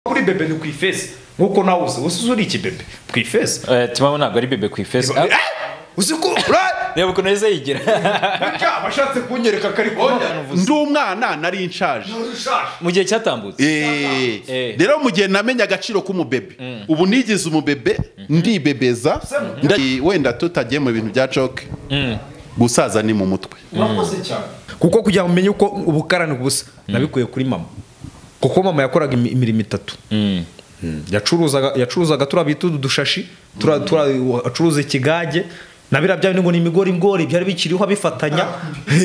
kuri bebe ni ku ifesi nk'uko nawe uzi uzi uri iki bebe ku ifesi timamo ntabwo ari bebe ku ifesi Eh, uzi ko ura- reba ukuntu neza yigira burya abashatse kunyereka kari ndi umwana nari nshaje ushaje mu gihe cyatambutse Eh, Eh. rero mu gihe namenye agaciro k'umubebe ubu nigize umubebe ndibebeza nda- wenda tutagiye mu bintu bya joke gusaza ni mu mutwe urakoze cyane kuko kugira ngo umenye uko ubukarani busa nabikuye kuri mama kuko mama yakoraga imi- imirimo itatu yacuruzaga yacuruzaga turiya bita udu dushashi turiya- turiya- acuruza ikigage na biriya byanyu ngo ni imigori ngori byari bikiriho abifatanya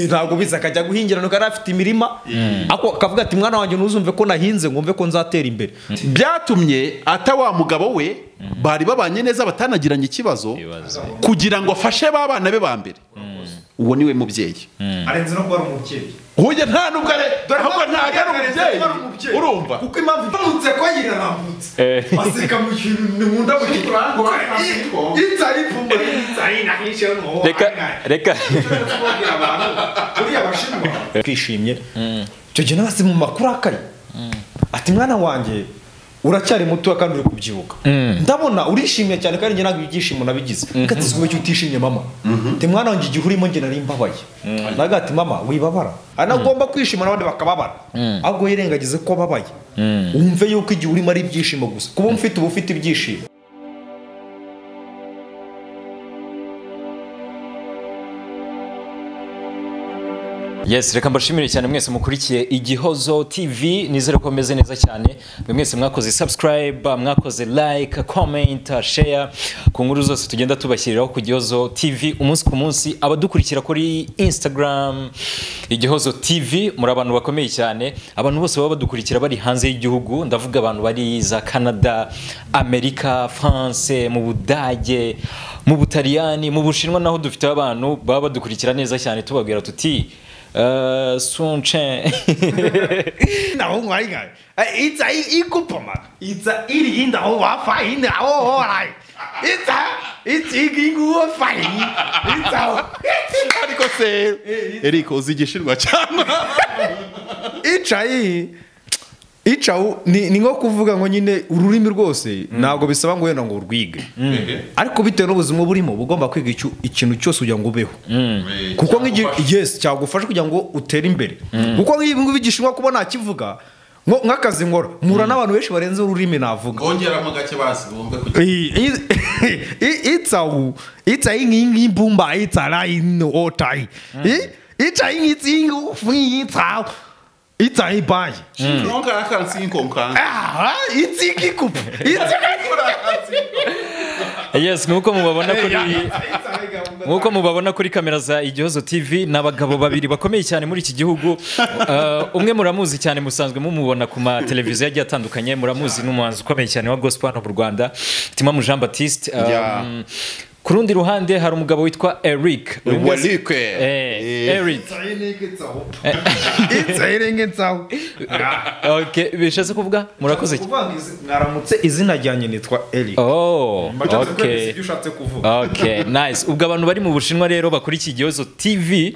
ntabwo biza akajya guhingira nuko yari afite imirima ako akavuga ati mwana wanjye ntuzumve ko nahinze ngo mve ko nzatera imbere byatumye ata wa mugabo we bari babanye neza batanagiranye ikibazo Ibibazo. kugira ngo afashe ba bana be ba mbere uwo niwe mubyeyi arenze no kuba ari umubyeyi Huye nta nubwo ari ahubwo ntabwo ari umubyeyi urumva kuko impamvu iturutse ko yiranambutse Eh. baseka mu kintu ni mu ndabo itari ipfumba itari nahishe no reka reka buriya bashinwa twishimye icyo gihe nabase mu makuru akaye ati mwana wanjye uracyari mutoya kandi uri kubyibuka ndabona urishimye cyane kandi njye ntabwo ibyishimo nabigize katizwe icyo utishimye mama ati mwana wanjye igihe urimo njye nari mbabaye naga ati mama wibabara anagomba kwishima n'abandi bakababara ahubwo yirengagize ko ababaye wumve yuko igihe urimo ari ibyishimo gusa kuba mfite uba ufite ibyishimo yes reka mbashimire cyane mwese mukurikiye igihozo tv nizere ko meze neza cyane mwe mwese mwakoze subscribe mwakoze like comment share ku nkuru zose tugenda tubashyiriraho ku gihozo tv umunsi ku munsi abadukurikira kuri instagram igihozo tv muri abantu bakomeye cyane abantu bose baba badukurikira bari hanze y'igihugu ndavuga abantu bari za canada amerika france mu budage mu butaliyani mu bushinwa naho dufite abantu baba badukurikira neza cyane tubabwira tuti Uh, Sunchen. naho nkwarigaye itsa ikupoma itsa iri indawo wafa indawo horai itsa itsa inguwo fayi itsa ariko se eriko uzi igishinwa cyangwa icayi icawu ni, ni nko kuvuga ngo nyine ururimi rwose ntabwo bisaba ngo wenda ngo urwige ariko bitewe n'ubuzima uba urimo uba ugomba kwiga icyo- ikintu cyose kugira ngo ubeho kuko nk'igihe yes cyagufasha kugira ngo utere imbere kuko nk'ibi ngibi igishinwa kuba nakivuga ngo- nk'akazi nkora mpura n'abantu benshi barenze ururimi navuga bongeramo gake basi bumve kugira itsawu itsaingingimbumba itsalainotai itsaingitsingufuitsau itsaibai nongara kansi y'inkonkanga itsikikup yes nkuko mubabona kuri nkuko mubabona kuri kamera za igihozo tv ni abagabo babiri bakomeye cyane muri iki gihugu Uh, umwe muramuzi cyane musanzwe mumubona ku mateleviziyo agiye atandukanye muramuzi ni umuhanzi ukomeye cyane wa gospel hano mu rwanda timamu jean baptiste Um, Yeah. ku rundi ruhande hari umugabo witwa eric Uyu mwese- Eh, eric itsairengetsau okay bishatse kuvuga murakoze mwaramutse izina ryanjye nitwa eri oh Mbashatse kwemeza okay ibyo ushatse kuvuga Okay, nice. Ubwo abantu bari mu Bushinwa rero bakurikiye Igihozo TV,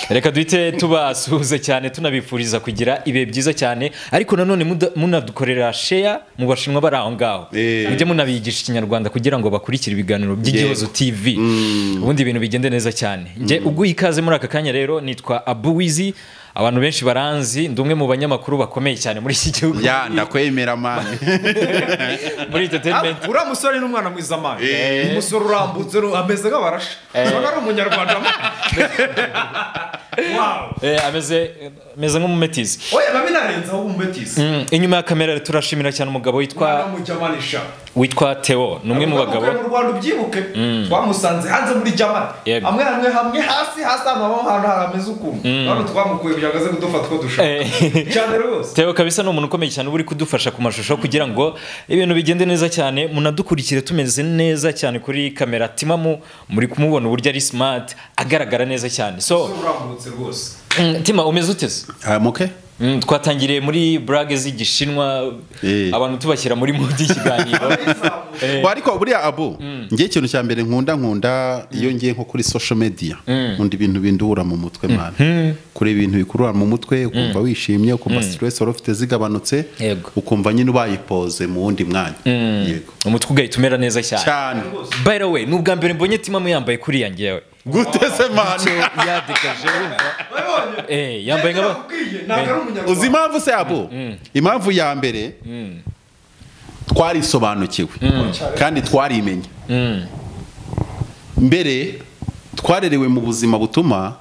reka duhite tubasuhuza cyane tunabifuriza kugira ibihe byiza cyane, ariko nanone muda- munadukorera share mu Bashinwa bari aho ngaho. Eh. Mujye munabigisha Ikinyarwanda kugira ngo bakurikire ibiganiro by'Igihozo TV. Ubundi ibintu bigende neza cyane. Njye uguha ikaze muri aka kanya rero nitwa Abuwizi. Abantu benshi baranzi, ndi umwe mu banyamakuru bakomeye cyane muri iki gihugu. ya ndakwemera mani Muri entertainment. uriya musore ni umwana mwiza amana Eh. umusore urambutse ru- ameze nk'abarasha ubona ari umunyarwanda wawe Eh, ameze ameze nk'umumetizi. oya biba binarenzaho umbetizi Mm, inyuma ya kamera turashimira cyane umugabo umwana witwa w'umujyamanisha witwa Theo ni umwe mu bagabo mu rwanda ubyibuke twamusanze hanze muri jamani Yego. hamwe hamwe hamwe hasi hasi ahantu hamwe ahantu hameze ukuntu hano twamukuye byagaze kudufa two dushaka Eh. cyane rwose Theo kabisa ni umuntu ukomeye cyane uba uri kudufasha ku mashusho kugira ngo ibintu bigende neza cyane munadukurikire tumeze neza cyane kuri kamera timamu muri kumubona uburyo ari smart agaragara neza cyane so urambutse rwose mm, tima umeze ute se muke Mm, twatangiriye muri burage z'igishinwa Eh. abantu tubashyira muri mudi y'ikiganiro Eh, Wa, ariko buriya abo ngiye ikintu cya mbere nkunda nkunda iyo ngiye nko kuri social media nkunda ibintu binduhura mu mutwe mwana kuri ibintu bikurura mu mutwe ukumva wishimye ukumva stress wari ufite zigabanutse Yego. ukumva nyine ubayipoze mu wundi mwanya yego umutwe ugahita umera neza cyane cyane by the way ni ubwa mbere mbonye timamu yambaye kuriya ngewe gute se So, mwana yadegaje wumva Eh, yambaye nk'aba uzi impamvu se abo impamvu ya mbere twarisobanukiwe kandi twarimenye mbere twarerewe mu buzima butuma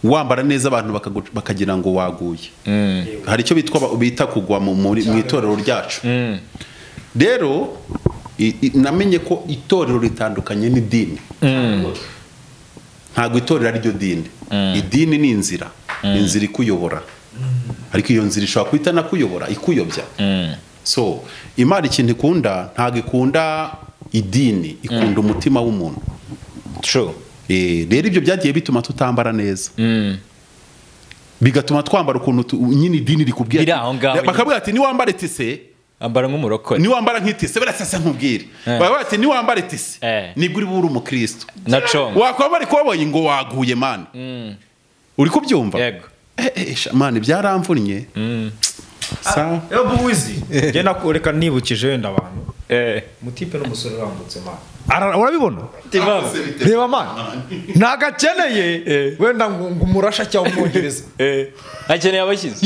wambara neza abantu bakagu- bakagira ngo waguye hari icyo bitwa ba- bita kugwa mu muri- mu itorero ryacu rero i- i- namenye ko itorero ritandukanye n'idini ntabwo itorero ariryo dini idini ni inzira inzira ikuyobora ariko iyo nzira ishobora kuba itanakuyobora ikuyobya so imana ikintu ikunda ntabwo ikunda idini ikunda umutima w'umuntu true Eh, rero ibyo byagiye bituma tutambara neza bigatuma twambara ukuntu tu- nyine idini rikubwira Biri aho ngaho nyine. bakabwira ati niwambare tise ambara nk'umurokore niwambara nk'itise birasasa nkubwire Eh. bakabwira ati niwambare tise Eh. nibwo uri buri umukristo na congo wakwambara ikoboyi ngo waguye mana uri kubyumva yego Eh, eh, sha, mana byaramvunnye Sa- ewe buwizi njye nakoreka nibukije wenda abantu Eh, umutipe n'umusore urambutse mani urabibona reba mani ntagakeneye wenda ngo ngo umurasha cyangwa umwongereza eh, akeneye abashyize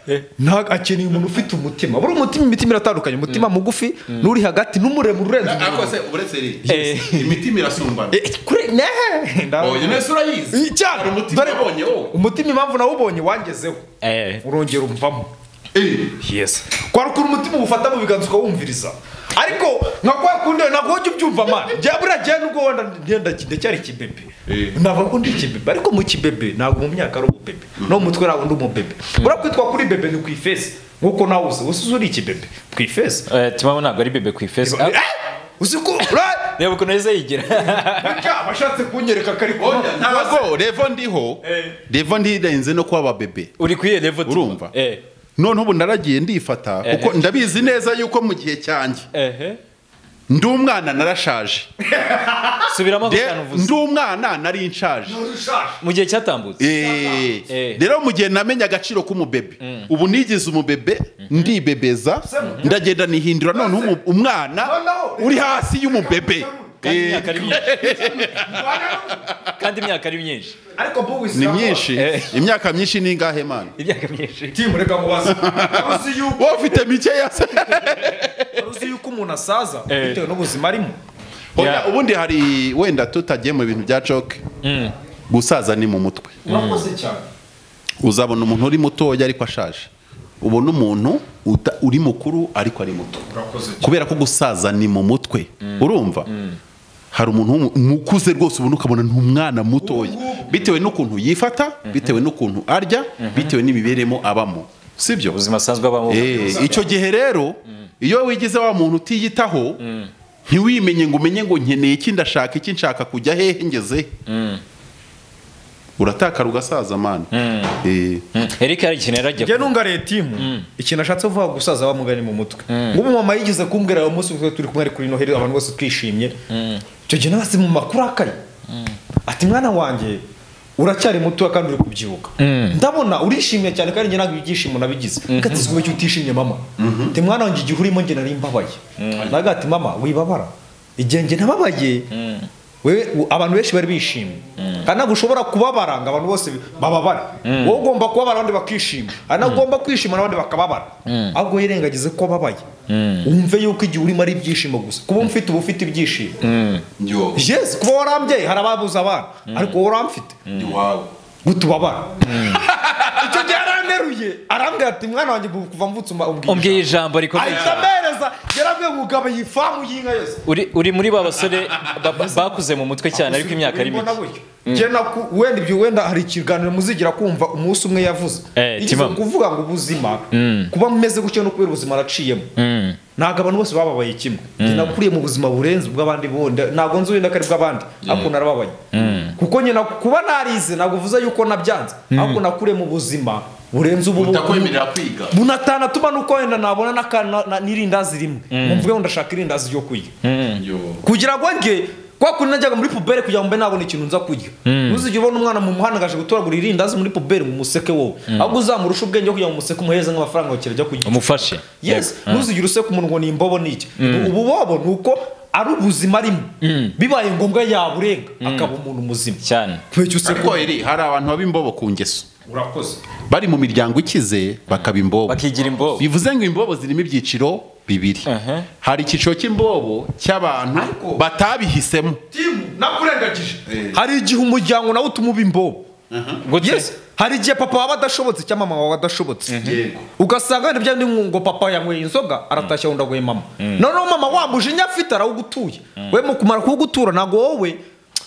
yes ntago akeneye umuntu ufite umutima buri umutima imitima iratandukanye umutima mugufi n'uri hagati n'umuremure urenze ariko umuntu. se uretse iri Yes. imitima irasumbana Eh, kuri nehe oya nese urayizi Cyane. hari umutima Dore- wabonye wowe umutima impamvu nawubonye wangezeho Eh, urongera umvamo Eh, yes kwari ukuntu umutima ufata mu biganza ukawumviriza ariko nka kwa kundi ntabwo ujya ubyumva mani njya buriya njyewe nubwo wenda ngenda ndacyari kibebe Eh. ntabwo ko ndi kibebe ariko mu kibebe ntabwo mu myaka ari umubebe no mu mutwe ntabwo ndi umubebe buriya kwitwa kuri bebe ni ku ifesi nk'uko nawe uzi uzi uri ikibebe ku ifesi eh, timamu ntabwo ari bebe ku ifesi Ah, uzi ko ura- reba ukuntu aheza yigira Burya abashatse kunyereka kari oya, ntabwo revo ndiho revo ndirenze no kuba ababebe uri ku iyo level Timo. urumva Eh, noneho ubu naragiye ndifata Eh. kuko ndabizi neza yuko mu gihe cyanjye ehe ndi umwana narashaje subiramo ako De- kantu uvuze ndi umwana nari nshaje mu gihe cyatambutse Eh, Eh. rero mu gihe namenye agaciro k'umubebe ubu nigize umubebe ndibebeza ndagenda nihindura noneho umu- umwana Noneho- uri hasi y'umubebe kandi Eh, imyaka ari myinshi kandi imyaka ari myinshi ariko buwisi ni myinshi Eh. imyaka myinshi ni ingahe mana imyaka myinshi timu reka mubaze Wari uzi yuko wowe ufite mikeya se wari uzi yuko umuntu asaza Eh. bitewe n'ubuzima arimo Oya, Yeah. ubundi hari wenda tutagiye mu bintu bya coke gusaza ni mu mutwe urakoze cyane uzabona umuntu uri mutoya ariko ashaje ubona umuntu uta- uri mukuru ariko ari muto urakoze cyane kubera ko gusaza ni mu mutwe urumva hari umuntu w'umu- umukuze rwose ubona ukabona ni umwana mutoya bitewe n'ukuntu yifata bitewe n'ukuntu arya bitewe n'imibereho abamo sibyo ubuzima asanzwe abamo Eh, icyo gihe rero iyo wigize wa muntu utiyitaho ntiwimenye ngo umenye ngo nkeneye iki ndashaka iki nshaka kujya hehe ngeze uratakara ugasaza mana Eh, Mm. eric hari ikintu yari ajya njye nungariye timu ikintu ashatse kuvuga gusaza bamugani mu mutwe nk'ubu mama yigeze kumbwira uwo munsi twe turi kumwe ari kuri noheri abantu bose twishimye icyo gihe nabasi mu makuru akaye ati mwana wanjye uracyari mutoya kandi uri kubyibuka ndabona urishimye cyane kandi njye ntabwo ibyishimo nabigize ati ziguhe icyo utishimye mama ati mwana wanjye igihe urimo njye nari mbabaye naga ati mama wibabara igihe njye nababaye wewe u- abantu benshi bari bishimye kandi ntabwo ushobora kubabara ngo abantu bose bababare wowe ugomba kubabara abandi bakishima hari nabwo ugomba kwishima n'abandi bakababara ahubwo yirengagize ko babaye wumve yuko igihe urimo ari ibyishimo gusa kuba mfite uba ufite ibyishimo yo yes kuba warambye hari ababuze abana ariko wowe uramfite ni wawe guta ubabara icyo gihe aranteruye arambwira ati mwana wanjye ubu kuva mvutse uma- umbwiye ubwira ijambo rikomeye ahita cyane amereza yarambwiye ngo ugabaye iyi famu y'inka yose Uri- uri muri ba basore ba- ba- bakuze mu mutwe cyane ariko imyaka ari Mbona mike buryo. Njye naku- wenda ibyo wenda hari ikiganiro muzigira kumva umunsi umwe yavuze Eh, Yigeze Timamo. kuvuga ngo ubuzima kuba mumeze gutya no kubera ubuzima naciyemo ntabwo abantu bose bababaye kimwe Njye nakuriye mu buzima burenze ubw'abandi bundi ntabwo nzi wenda ko ari bw'abandi ariko narababaye kuko nyina kuba narize ntabwo uvuze yuko nabyanze ariko nakuriye mu buzima burenze ubu butakwemerera kwiga bunatanatuma nuko wenda nabona n'aka- na- na- n'irindazi rimwe mvuge ngo ndashaka irindazi ryo kurya Yo. kugira ngo nge kwa kundi najyaga muri pubere kugira ngo mbe nabona ikintu nza kurya ntuzigere ubona umwana mu muhanda ngaje gutoragura irindazi muri pubere mu museke wowe ahubwo uzamurusha ubwenge kugira ngo umuseke umuhereze nk'amafaranga wakira ajya kurya umufashe yes ntuzigere useka umuntu ngo ni imbobo ni iki ubu bobo ni uko ari ubuzima arimo bibaye ngombwa yaburenga akaba umuntu muzima cyane ntwecyo useka ariko iri hari abantu baba imbobo ku ngeso urakoze bari mu miryango ikize bakaba imbobo bakigira imbobo bivuze ngo imbobo zirimo ibyiciro bibiri Aha. hari icyiciro cy'imbobo cy'abantu Ariko- batabihisemo timu nakurengagije hari igihe umuryango nawe utuma uba imbobo Gute? yes hari igihe papa waba adashobotse cyangwa mama wawe adashobotse Yego. ugasanga wenda bya bindi ngo papa yanyweye inzoga aratashye wenda aguhe mama noneho mama wa mujinya afite arawugutuye we mu kumara kuwugutura ntabwo wowe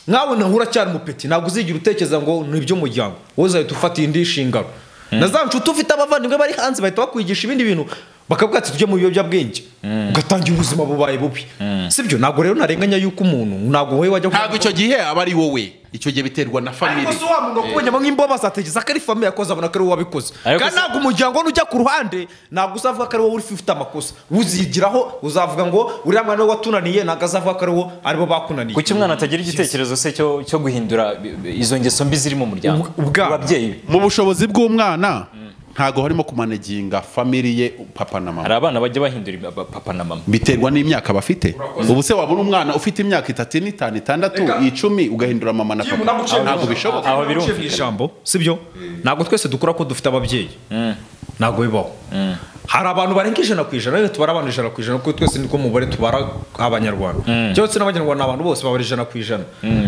nkawe nawe uracyari umupeti ntabwo uzigira utekereza ngo ni iby'umuryango wowe uzahita ufata indi nshingano na za nshuti ufite abavandimwe bari hanze bahita bakwigisha ibindi bintu bakavuga ati tujye mu biyobyabwenge ugatangira ubuzima bubaye bubi sibyo ntabwo rero ntarenganya yuko umuntu ntabwo wowe wajya ntabwo icyo gihe aba ari wowe icyo gihe biterwa na ariko famili si wa muntu wakubonyemo nk'imbobo azatekereza ko ari famiye yakoze abona ko ari wowe wabikoze Ariko kandi se- ntabwo umuryango nujya ku ruhande ntabwo uzavuga ko ari wowe uri- ufite amakosa uzigiraho uzavuga ngo uriya mwana we watunaniye ntabwo azavuga ko ari wowe aribo bakunaniye kuki umwana atagira igitekerezo se cyo cyo guhindura bi- bi- izo ngeso mbi ziri mu muryango Ubwa- ubwabo. ababyeyi be. mu bushobozi bw'umwana ntabwo harimo kumaneginga famili ye papa na mama hari abana bajya bahindura iba- ba- papa na mama biterwa n'imyaka bafite ubu se wabona umwana ufite imyaka itatu n'itanu itandatu Reka. icumi ugahindura mama na papa ntabwo bishoboka Aho birumvikana. mu ijambo sibyo ntabwo twese dukora ko dufite ababyeyi ntabwo bibaho hari abantu barenga ijana ku ijana rero tubara abantu ijana ku ijana kuko twese niko mubare tubara abanyarwanda cyangwa se n'abanyarwanda abantu bose babara ijana ku ijana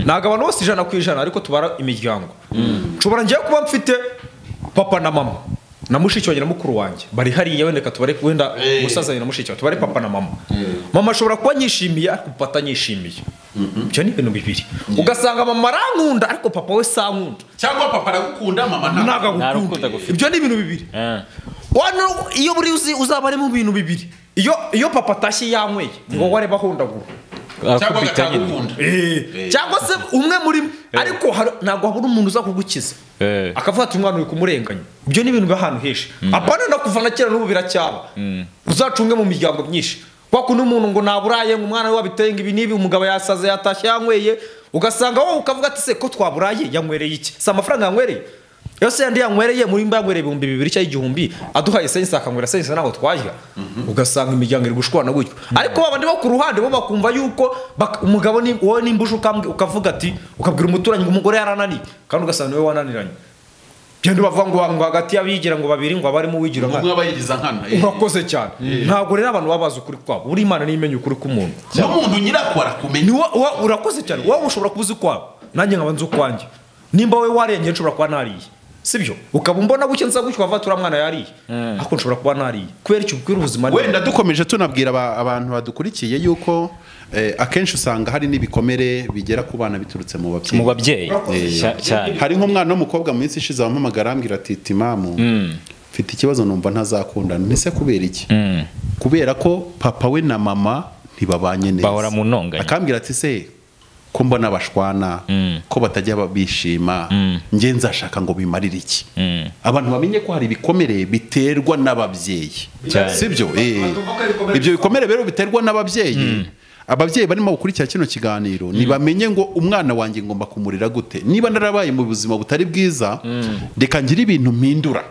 ntabwo abantu bose ijana ku ijana ariko tubara imiryango nshobora ngiye kuba mfite papa na mama na mushiki wanjye na mukuru wanjye bari hariya wenda reka tubare wenda umusaza wanjye na mushiki wanjye tubare papa na mama mama ashobora kuba anyishimiye ariko papa atanyishimiye ibyo ni ibintu bibiri ugasanga mama arankunda ariko papa we si ankunda cyangwa papa aragukunda mama ntabwo nta rukundo agukunda agufite. ibyo ni ibintu bibiri Eh. wano iyo buri uzi uzaba ari mu bintu bibiri iyo iyo papa atashye yanyweye ni wowe areba ahondagura akubita nyine cyangwa se umwe muri mwe ariko hari- ntabwo habura umuntu uza kugukiza Eh. akavuga ati umwana uri kumurenganya ibyo ni ibintu biba ahantu henshi apana no kuva na kera n'ubu biracyaba uzacunge mu miryango myinshi kwa kundi umuntu ngo naburaye ngo umwana we wabiteye ngo ibi n'ibi umugabo yasaze yatashye yanyweye ugasanga wowe ukavuga ati se ko twaburaye yanywereye iki si amafaranga yanywereye yose yandi yanywereye muri mba yanywereye ibihumbi bibiri cyangwa igihumbi aduhaye sense akanywera sense ntabwo twajya ugasanga imiryango iri gushwana gutyo ariko babandi bo ku ruhande bo bakumva yuko bak- umugabo ni- wowe nimba uje ukambwi- ukavuga ati ukabwira umuturanyi ngo umugore yarananiye kandi ugasanga niwe wananiranye genda bavuga ngo ngo hagati y'abigira ngo babiri ngo abarimo uwigira nkana abayigiza nkana eh. urakoze cyane ntabwo rero abantu baba bazi ukuri kwabo buri imana niyo imenya ukuri k'umuntu n'umuntu nyirako arakumenya ni wo- wo- urakoze cyane wowe ushobora kuba uzi kwabo nanjye nkaba nzi ukwanjye nimba wowe warengeye nshobora kuba nariye sibyo ukaba umbona gutya nza gutya ukavuga ati uriya mwana yariye ariko nshobora kuba nariye kubera icyo kubwira ubuzima ni- wenda dukomeje tunabwira aba- abantu badukurikiye yuko eh, akenshi usanga hari n'ibikomere bigera ku bana biturutse mu babyeyi mu babyeyi Cya- cyane hari nk'umwana w'umukobwa mu minsi ishize wampamagara arambwira ati timamu mfite ikibazo numva ntazakundana ese kubera iki kubera ko papa we na mama ntibabanye neza Bahora mu ntonganya. akambwira ati se ko mbona bashwana ko batajya ba- bishima njye nzashaka ngo bimarire iki abantu bamenye ko hari ibikomere biterwa n'ababyeyi Cyane. sibyo Eh. ibyo bikomere rero biterwa n'ababyeyi ababyeyi barimo gukurikira kino kiganiro ntibamenye ngo umwana wanjye ngomba kumurira gute niba narabaye mu buzima butari bwiza reka ngire ibintu mpindura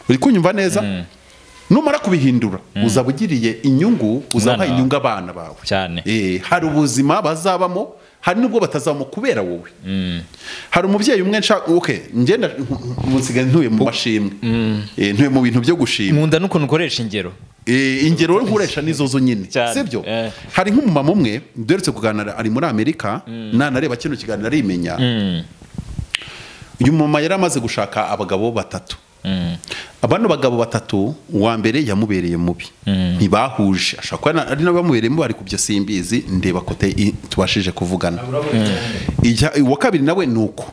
uri kunyumva neza numara kubihindura uzaba ugiriye inyungu uzaha Umwana wawe. inyungu abana bawe Cyane. Eh, hari ubuzima bazabamo hari n'ubwo batazabamo kubera wowe hari umubyeyi umwe nshaka okay ngenda nsigaye ntuye mu mashimwe Eh, ntuye mu bintu byo gushima nkunda n'ukuntu ukoresha ingero Eh, ingero nkoresha nizo zo nyine Cyane, sibyo eh. hari nk'umumama umwe duherutse kuganira ari muri amerika nanareba kino kiganiro arimenya uyu mumama yari amaze gushaka abagabo batatu abano bagabo batatu uwa mbere yamubereye mubi ntibahuje ashobora kuba na- ari nawe bamubereye mubi ariko ibyo simbizi ndeba kote i- tubashije kuvugana Ijya- uwa kabiri nawe ni uko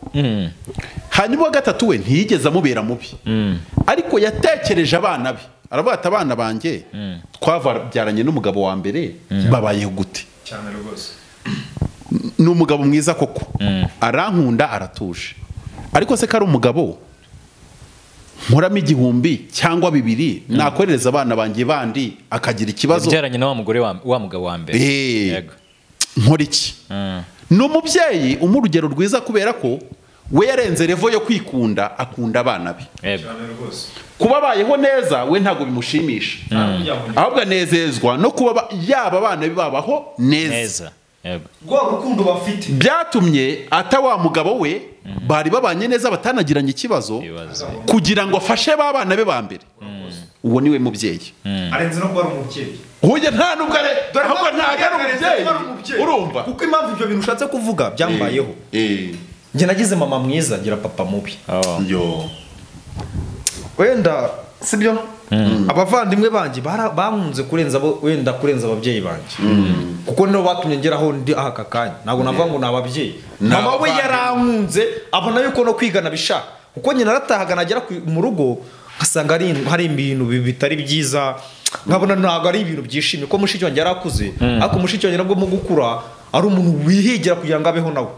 hanyuma uwa gatatu we ntiyigeze amubera mubi ariko yatekereje abana be aravuga ati abana banjye twabyaranye n'umugabo wa mbere babayeho gute cyane rwose ni umugabo mwiza koko arankunda aratuje ariko se ko ari umugabo nkoramo igihumbi cyangwa bibiri nakoherereza abana banjye bandi akagira ikibazo ubyaranye na wa mugore wa- wa mugabo wa mbere Eh. Yego. nkora iki Mm. ni umubyeyi umuha urugero rwiza kubera ko we yarenze revo yo kwikunda akunda abana be Yego. kuba abayeho neza we ntabwo bimushimisha ahubwo anezezwa no kuba ba- yaba abana be babaho neza neza Yego. rwa rukundo bafite byatumye ata wa mugabo we bari babanye neza batanagiranye ikibazo Ibibazo. kugira ngo afashe ba bana be ba mbere uwo niwe mubyeyi arenze no kuba ari umubyeyi uburyo nta nubwo ari ahubwo ntabwo ari umubyeyi urumva kuko impamvu ibyo bintu ushatse kuvuga byambayeho Eh, njye nagize mama mwiza ngira papa mubi Oh. yo wenda sibyo abavandimwe banjye bara- bankunze kurenza abo wenda kurenza ababyeyi banjye kuko nibo batumye ngeraho ndi aha aka kanya ntabwo navuga ngo ni ababyeyi Ni mama we abavandimwe. yarankunze abona yuko no kwiga nabishaka kuko nyina aratahaga nagera ku- mu rugo ngasanga hari hari ibintu bi- bitari byiza nkabona ntabwo ari ibintu byishimye ko mushiki wanjye yari akuze ariko mushiki wanjye nabwo mu gukura ari umuntu wihigira kugira ngo abeho nawe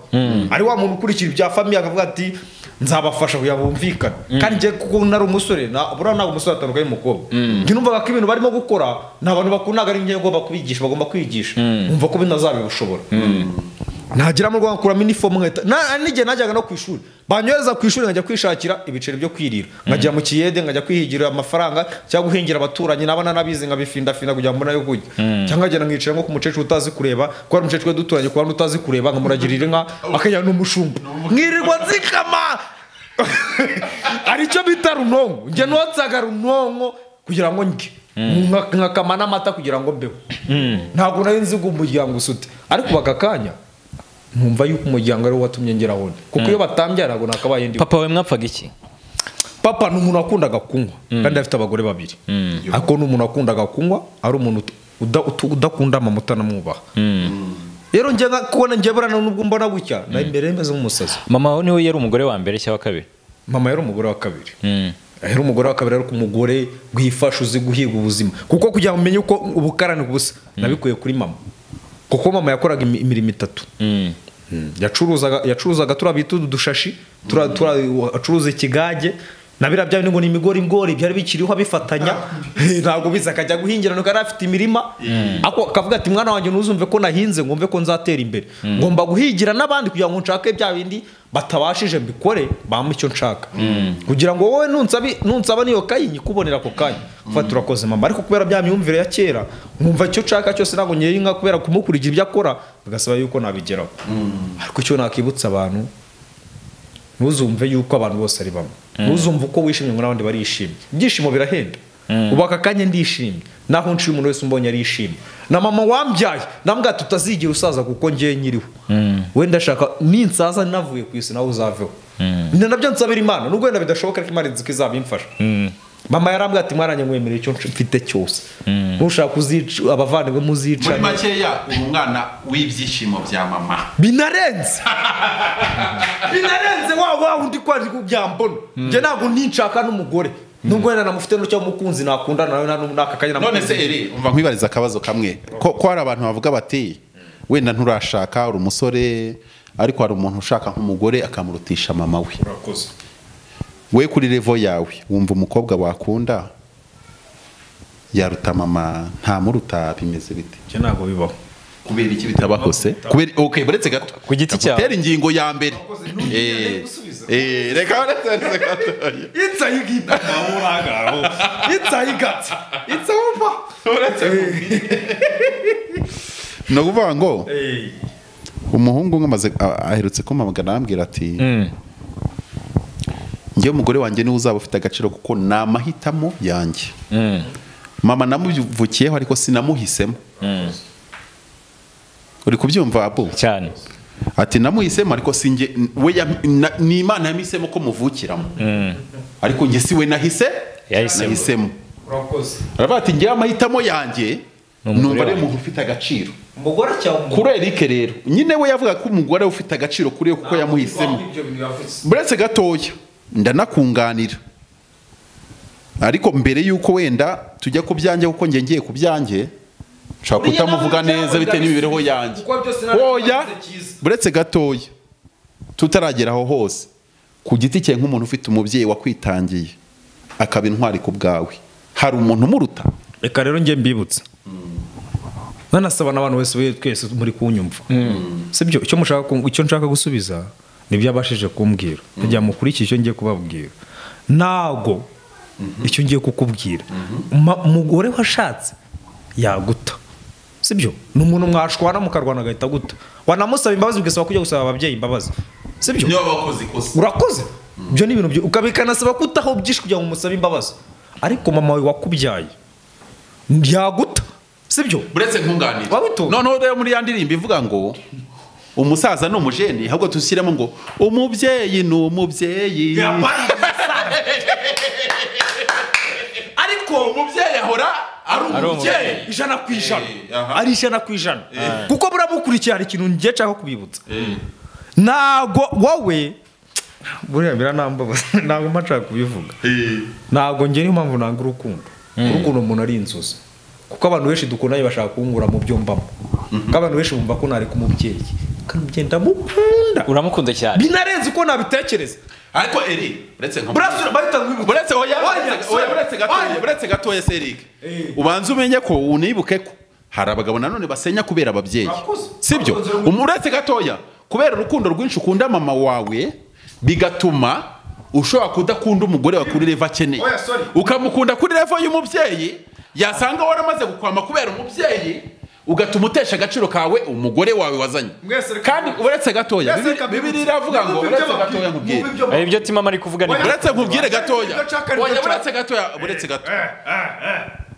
ari wa muntu ukurikira ibya famiye akavuga ati nzabafasha kugira ngo bumvikane kandi njye kuko nari umusore na- buriya ntabwo umusore atandukanye n'umukobwa njye numvaga ko ibintu barimo gukora ni abantu bakundaga ari njye ngomba kubigisha bagomba kwigisha numva ko binazabibashobora nagira mu rwanda kuramo inifomu nkahita na- n'igihe najyaga no ku ishuri banyohereza ku ishuri nkajya kwishakira ibiceri byo kwirira nkajya mu kiyede nkajya kwihigira amafaranga cyangwa guhingira abaturanyi n'abana n'abizi nkabifindafinda kugira ngo mbone ayo kurya cyangwa nkagenda nkicara nko ku mukecuru utazi kureba kubera umukecuru we duturanye ku bandi utazi kureba nkamuragirira inka akajya n'umushumba nkirirwa nzikama hari icyo bita runonko njye notsaga runonko kugira ngo ndye Nka- nkakama n'amata kugira ngo mbeho ntabwo nari nzi ngo umuryango usute ariko baka kanya nkumva yuko umuryango ariwo watumye ngera aho ndi kuko iyo batambyara ntabwo nakabaye ndi papa we mwapfaga iki papa ni umuntu wakundaga kunywa kandi afite abagore babiri ariko ni umuntu wakundaga kunywa ari umuntu uda- utu- udakunda mama utanamwubaha rero njye na- kubona njye burana n'ubwo mbona gutya na imbere meze nk'umusazi mama wawe niwe yari umugore wa mbere cyangwa wa kabiri mama yari umugore wa kabiri Mm. ahera umugore wa kabiri ariko umugore wifasha uzi guhiga ubuzima kuko kugira ngo umenye uko ubukarani busa nabikuye kuri mama kuko mama yakoraga imi- imirimo itatu Mm. yacuruzaga yacuruzaga turiya bita udushashi turiya turiya acuruza ikigage na biriya bya bindi ngo ni imigorigori byari bikiriho abifatanya ntabwo biza akajya guhingira nuko yari afite imirima ako akavuga ati mwana wanjye ntuzumve ko nahinze ngombe ko nzatera imbere ngomba guhigira n'abandi kugira ngo nshake bya bindi batabashije mbikore bampa icyo nshaka kugira ngo wowe nunsabi- nunsaba niyo kayi nyikubonera ako kanya fata urakoze mama ariko kubera bya myumvire ya kera nkumva icyo nshaka cyose ntabwo nyiri inka kubera kumukurikira ibyo akora bigasaba yuko nabigeraho ariko icyo nakibutsa abantu ntuzumve yuko abantu bose ari bamwe ntuzumve uko wishimye ngo n'abandi barishimye ibyishimo birahenda ubu aka kanya ndishimye naho nshiye umuntu wese umbonye arishimye na mama wambyaye nambwa tutazigira usaza kuko ngewe nyiriho wenda ashaka ninsaza navuye ku isi nawe uzaveho ni nabyo nsabira imana nubwo wenda bidashoboka ariko imana izi ko izabimfasha mama yarambwira ati mwaranye mwemerera icyo mfite cyose ntushaka kuzica abavandimwe muri muzicana makeya uri umwana w'ibyishimo bya mama binarenze binarenze wa wa undi kwari kubyambona njye ntabwo ntinshaka n'umugore nubwo wenda namufite n'icyo mukunzi nakundana nawe nta- n'aka kanya none se namukunzi. iri umva nkwibariza akabazo kamwe ko ko hari abantu bavuga bati wenda nturashaka uri umusore ariko hari umuntu ushaka nk'umugore akamurutisha mama we we kuri revo yawe wumva umukobwa wakunda yaruta mama ntamuruta bimeze bite Njye ntabwo bibaho kubera iki bitabaho se kubera ok buretse gato Ku giti cyawe. Ndagutera ingingo ya mbere nugende Eh, gusubiza. eh, reka buretse gato itsa yigipa itsa yigatsa itsa upa Uretse ni ukuvuga ngo Eh, umuhungu umwe amaze a- aherutse kumamagana arambwira ati Mm. njye umugore wanjye niwe uzaba ufite agaciro kuko ni amahitamo yanjye Mm. mama namuvukiyeho ariko sinamuhisemo uri kubyumva abu cyane ati namuhisemo ariko sinjye we yam- na- ni imana yamuhisemo ko muvukiramo ariko njye si we nahise Yahisemo. nahisemo urakoze aravuga ati njyewe amahitamo yanjye Ni umugore numva ari wanjye. umuntu ufite agaciro umugore cyangwa umugore kuri Eric rero nyine we yavuga ko umugore ufite agaciro kuri we kuko yamuhisemo Ibyo bintu yavutse. buretse gatoya ndanakunganira ariko mbere y'uko wenda tujya ku byanjye kuko njye ngiye ku byanjye nshobora Buriya kutamuvuga nawe neza bitewe n'imibereho yanjye Kuko byose nari oya nabikoze cyiza. buretse gatoya tutaragera aho hose ku giti cye nk'umuntu ufite umubyeyi wakwitangiye akaba intwari ku bwawe hari umuntu umuruta reka rero njye mbibutsa nanasaba n'abantu wese we twese muri kunyumva sibyo icyo mushaka ku- icyo nshaka gusubiza ni ibyo abashije kumbwira kugira ngo mukurikiye icyo ngiye kubabwira ntago icyo ngiye kukubwira Ma- umugore washatse yaguta sibyo ni umuntu mwashwana mukarwana agahita aguta wanamusaba imbabazi ugasaba kujya gusaba ababyeyi imbabazi sibyo niba wakoze ikosa urakoze ibyo ni ibintu byi- uka- bikanasaba ko utaho byinshi kugira ngo umusabe imbabazi ariko mama wawe wakubyaye yaguta sibyo uretse nkunganire Wabitora. noneho rero muri ya ndirimbo ivuga ngo umusaza ni umujeni ahubwo tushyiremo ngo umubyeyi ni umubyeyi ariko umubyeyi ahora ari Ari umubyeyi. ijana ku ijana Eh, aha. ari ijana ku ijana kuko buramukurikiye hari ikintu ngiye nshaka kubibutsa ntago wowe buriya biranambabaza ntabwo mba nshaka kubivuga ntabwo njye niyo mpamvu nanga urukundo urukundo umuntu ari inzozi kuko abantu benshi dukundanye bashaka kungura mu byo mbamo kuko abantu benshi bumva ko nareka umubyeyi kandi umubyeyi ndamukunda uramukunda cyane binarenze uko nabitekereza ariko eri uretse nka burasura bahita bibuka uretse oya Oya, uretse- oya, oya. uretse gatoya Oya. uretse gatoya se erike Eh. ubanze umenye ko unibuke ko hari abagabo nanone basenya kubera ababyeyi Murakoze. sibyo Murakoze. Um- uretse gatoya kubera urukundo rwinshi ukunda mama wawe bigatuma ushobora kudakunda umugore wawe kuri revo akeneye Oya, sorry. ukamukunda kuri revo y'umubyeyi yasanga waramaze gukwama kubera umubyeyi ugatuma utesha agaciro kawe umugore wawe wazanye Mwese reka- kandi uretse gatoya Mwese reka bibiri iravuga ngo Mwumve ibyo uretse babwira. gatoya nkubwire Mwumve ibyo hari ibyo timama ari kuvuga ni uretse nkubwire gatoya Ibyo nshaka nibyo Oya, nshaka. uretse gatoya uretse gato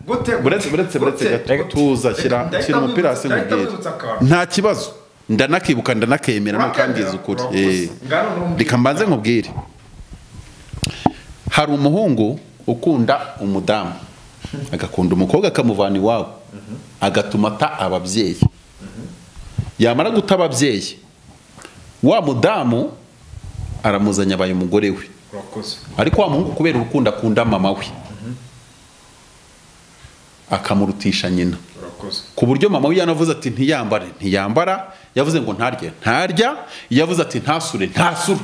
Gute? buretse buretse buretse gato Reka. tuza shyira Ndahita shyira umupira hasi nkwibutsa- nkubwire ndahita nkwibutsa akantu. nta kibazo ndanakibuka ndanakemera Urakemera? ntukambwiza ukuri Urakoze. Eh. Ngano n'umubwire. reka mbanze nkubwire hari umuhungu ukunda umudamu agakunda umukobwa akamuvana iwabo agatuma ata ababyeyi yamara guta ababyeyi wa mudamu aramuzanya abaye umugore we Urakoze. ariko wa muhungu kubera urukundo akunda mama we akamurutisha nyina Urakoze. ku buryo mama we yanavuze ati ntiyambare ntiyambara yavuze ngo ntarye ntarya yavuze ati ntasure ntasura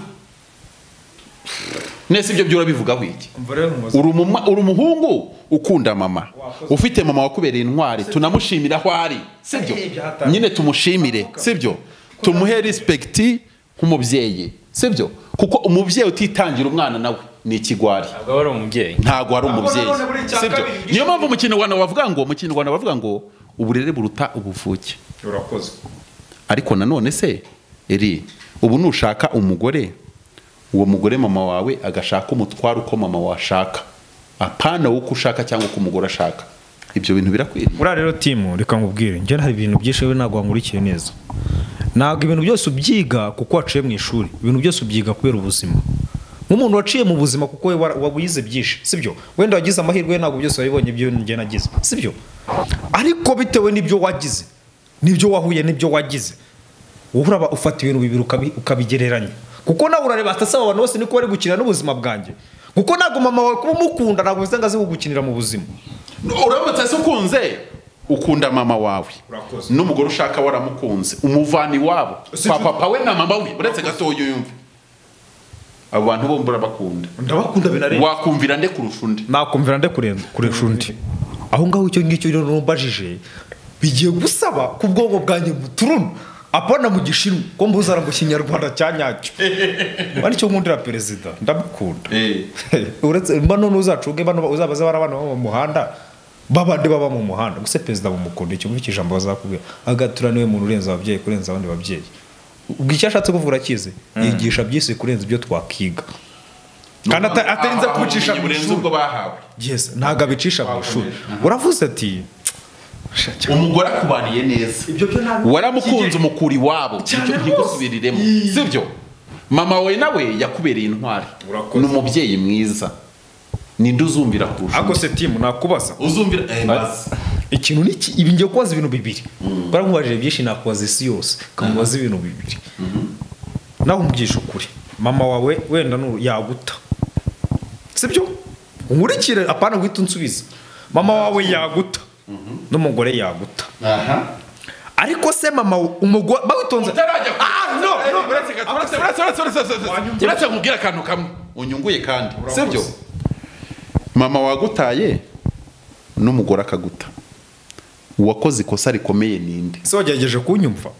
nese ibyo byo urabivuga wiki Umva rero umuzi. uri umuma- uri umuhungu ukunda mama Wakoze. ufite mama wakubereye intwari tunamushimira aho ari sibyo Hari ibyahatari. nyine tumushimire sibyo tumuhe rispekiti nk'umubyeyi sibyo kuko umubyeyi utitangira umwana nawe ni ikigwari ntabwo wari umubyeyi ntabwo ari Ntabwo umubyeyi nanone buri cya sibyo kabiri niyo mpamvu mu kinyarwanda bavuga ngo mu kinyarwanda bavuga ngo uburere buruta ubuvuke Urakoze. ariko nanone se eri ubu nushaka umugore uwo mugore mama wawe agashaka umutwaro uko mama washaka apana uko ushaka cyangwa uko umugore ashaka ibyo bintu birakwiriye buriya rero timu reka nkubwire njye hari ibintu byinshi we ntabwo wankurikiye neza ntabwo ibintu byose ubyiga kuko waciye mu ishuri ibintu byose ubyiga kubera ubuzima nk'umuntu waciye mu buzima kuko we wara- wabuyize byinshi sibyo wenda wagize amahirwe ntabwo byose wabibonye ibyo njye nagize sibyo ariko bitewe n'ibyo wagize n'ibyo wahuye n'ibyo wagize wowe uraba ufata ibintu bibiri ukabi- ukabigereranya kuko nawe urareba ati asaba abantu bose niko bari gukina n'ubuzima bwanjye kuko ntabwo mama wawe kuba umukunda ntabwo bivuze ngo azi kugukinira mu buzima uramutse se ukunze ukunda mama wawe Urakoze. n'umugore ushaka waramukunze umuvana iwabo Si kwa tu- papa we na mama we uretse gatoya yumva abo bantu bombi urabakunda ndabakunda binarenze wakumvira nde kurusha undi nakumvira nde kurenza- kuresha undi aho ngaho icyo ngicyo rero numbajije bigiye gusaba ko ubwonko bwanjye buturuna apana mu gishinwa ko mbuzana mu kinyarwanda cya nyacyo ari cyo nkundira perezida ndamukunda Eh. uretse bano n'uzacunge bano uzabaze bari abana baba mu muhanda babandi baba mu muhanda gusa perezida bamukunda ikintu cy'ijambo bazakubwira agatura niwe muntu urenze ababyeyi kurenza abandi babyeyi ubwo icyo ashatse kuvuga akize yigisha byisi kurenza ibyo twakiga kandi ata- atarinze kubicisha mu burenze ishuri ubwo bahawe yes ntabwo abicisha mu ishuri uravuze ati umugore akubaniye neza waramukunze umukura iwabo Cyane nicyo rwose. ntigusubiriremo Yee. sibyo mama wawe nawe yakubereye intwari Urakoze. ni umubyeyi mwiza ninde uzumvira kurusha undi? akose timu nakubaza uzumvira eh, bazi. ikintu ni iki ibi ngiye kubaza ibintu bibiri baramubajije byinshi nakubaza isi yose ukamubaza ibintu bibiri nawe umugisha ukuri mama wawe wenda nu- yaguta sibyo nkurikire apana guhita unsubiza mama wawe yaguta n'umugore yaguta ariko se mama umugore bawitonze utarajya ku- Ah, no, no, Eh, uretse gato- uretse- uretse- uretse- uretse- uretse- uretse nkubwire akantu kamwe unyunguye kandi sibyo mama wagutaye n'umugore akaguta uwakoze ikosa rikomeye ninde se wagerageje kunyumva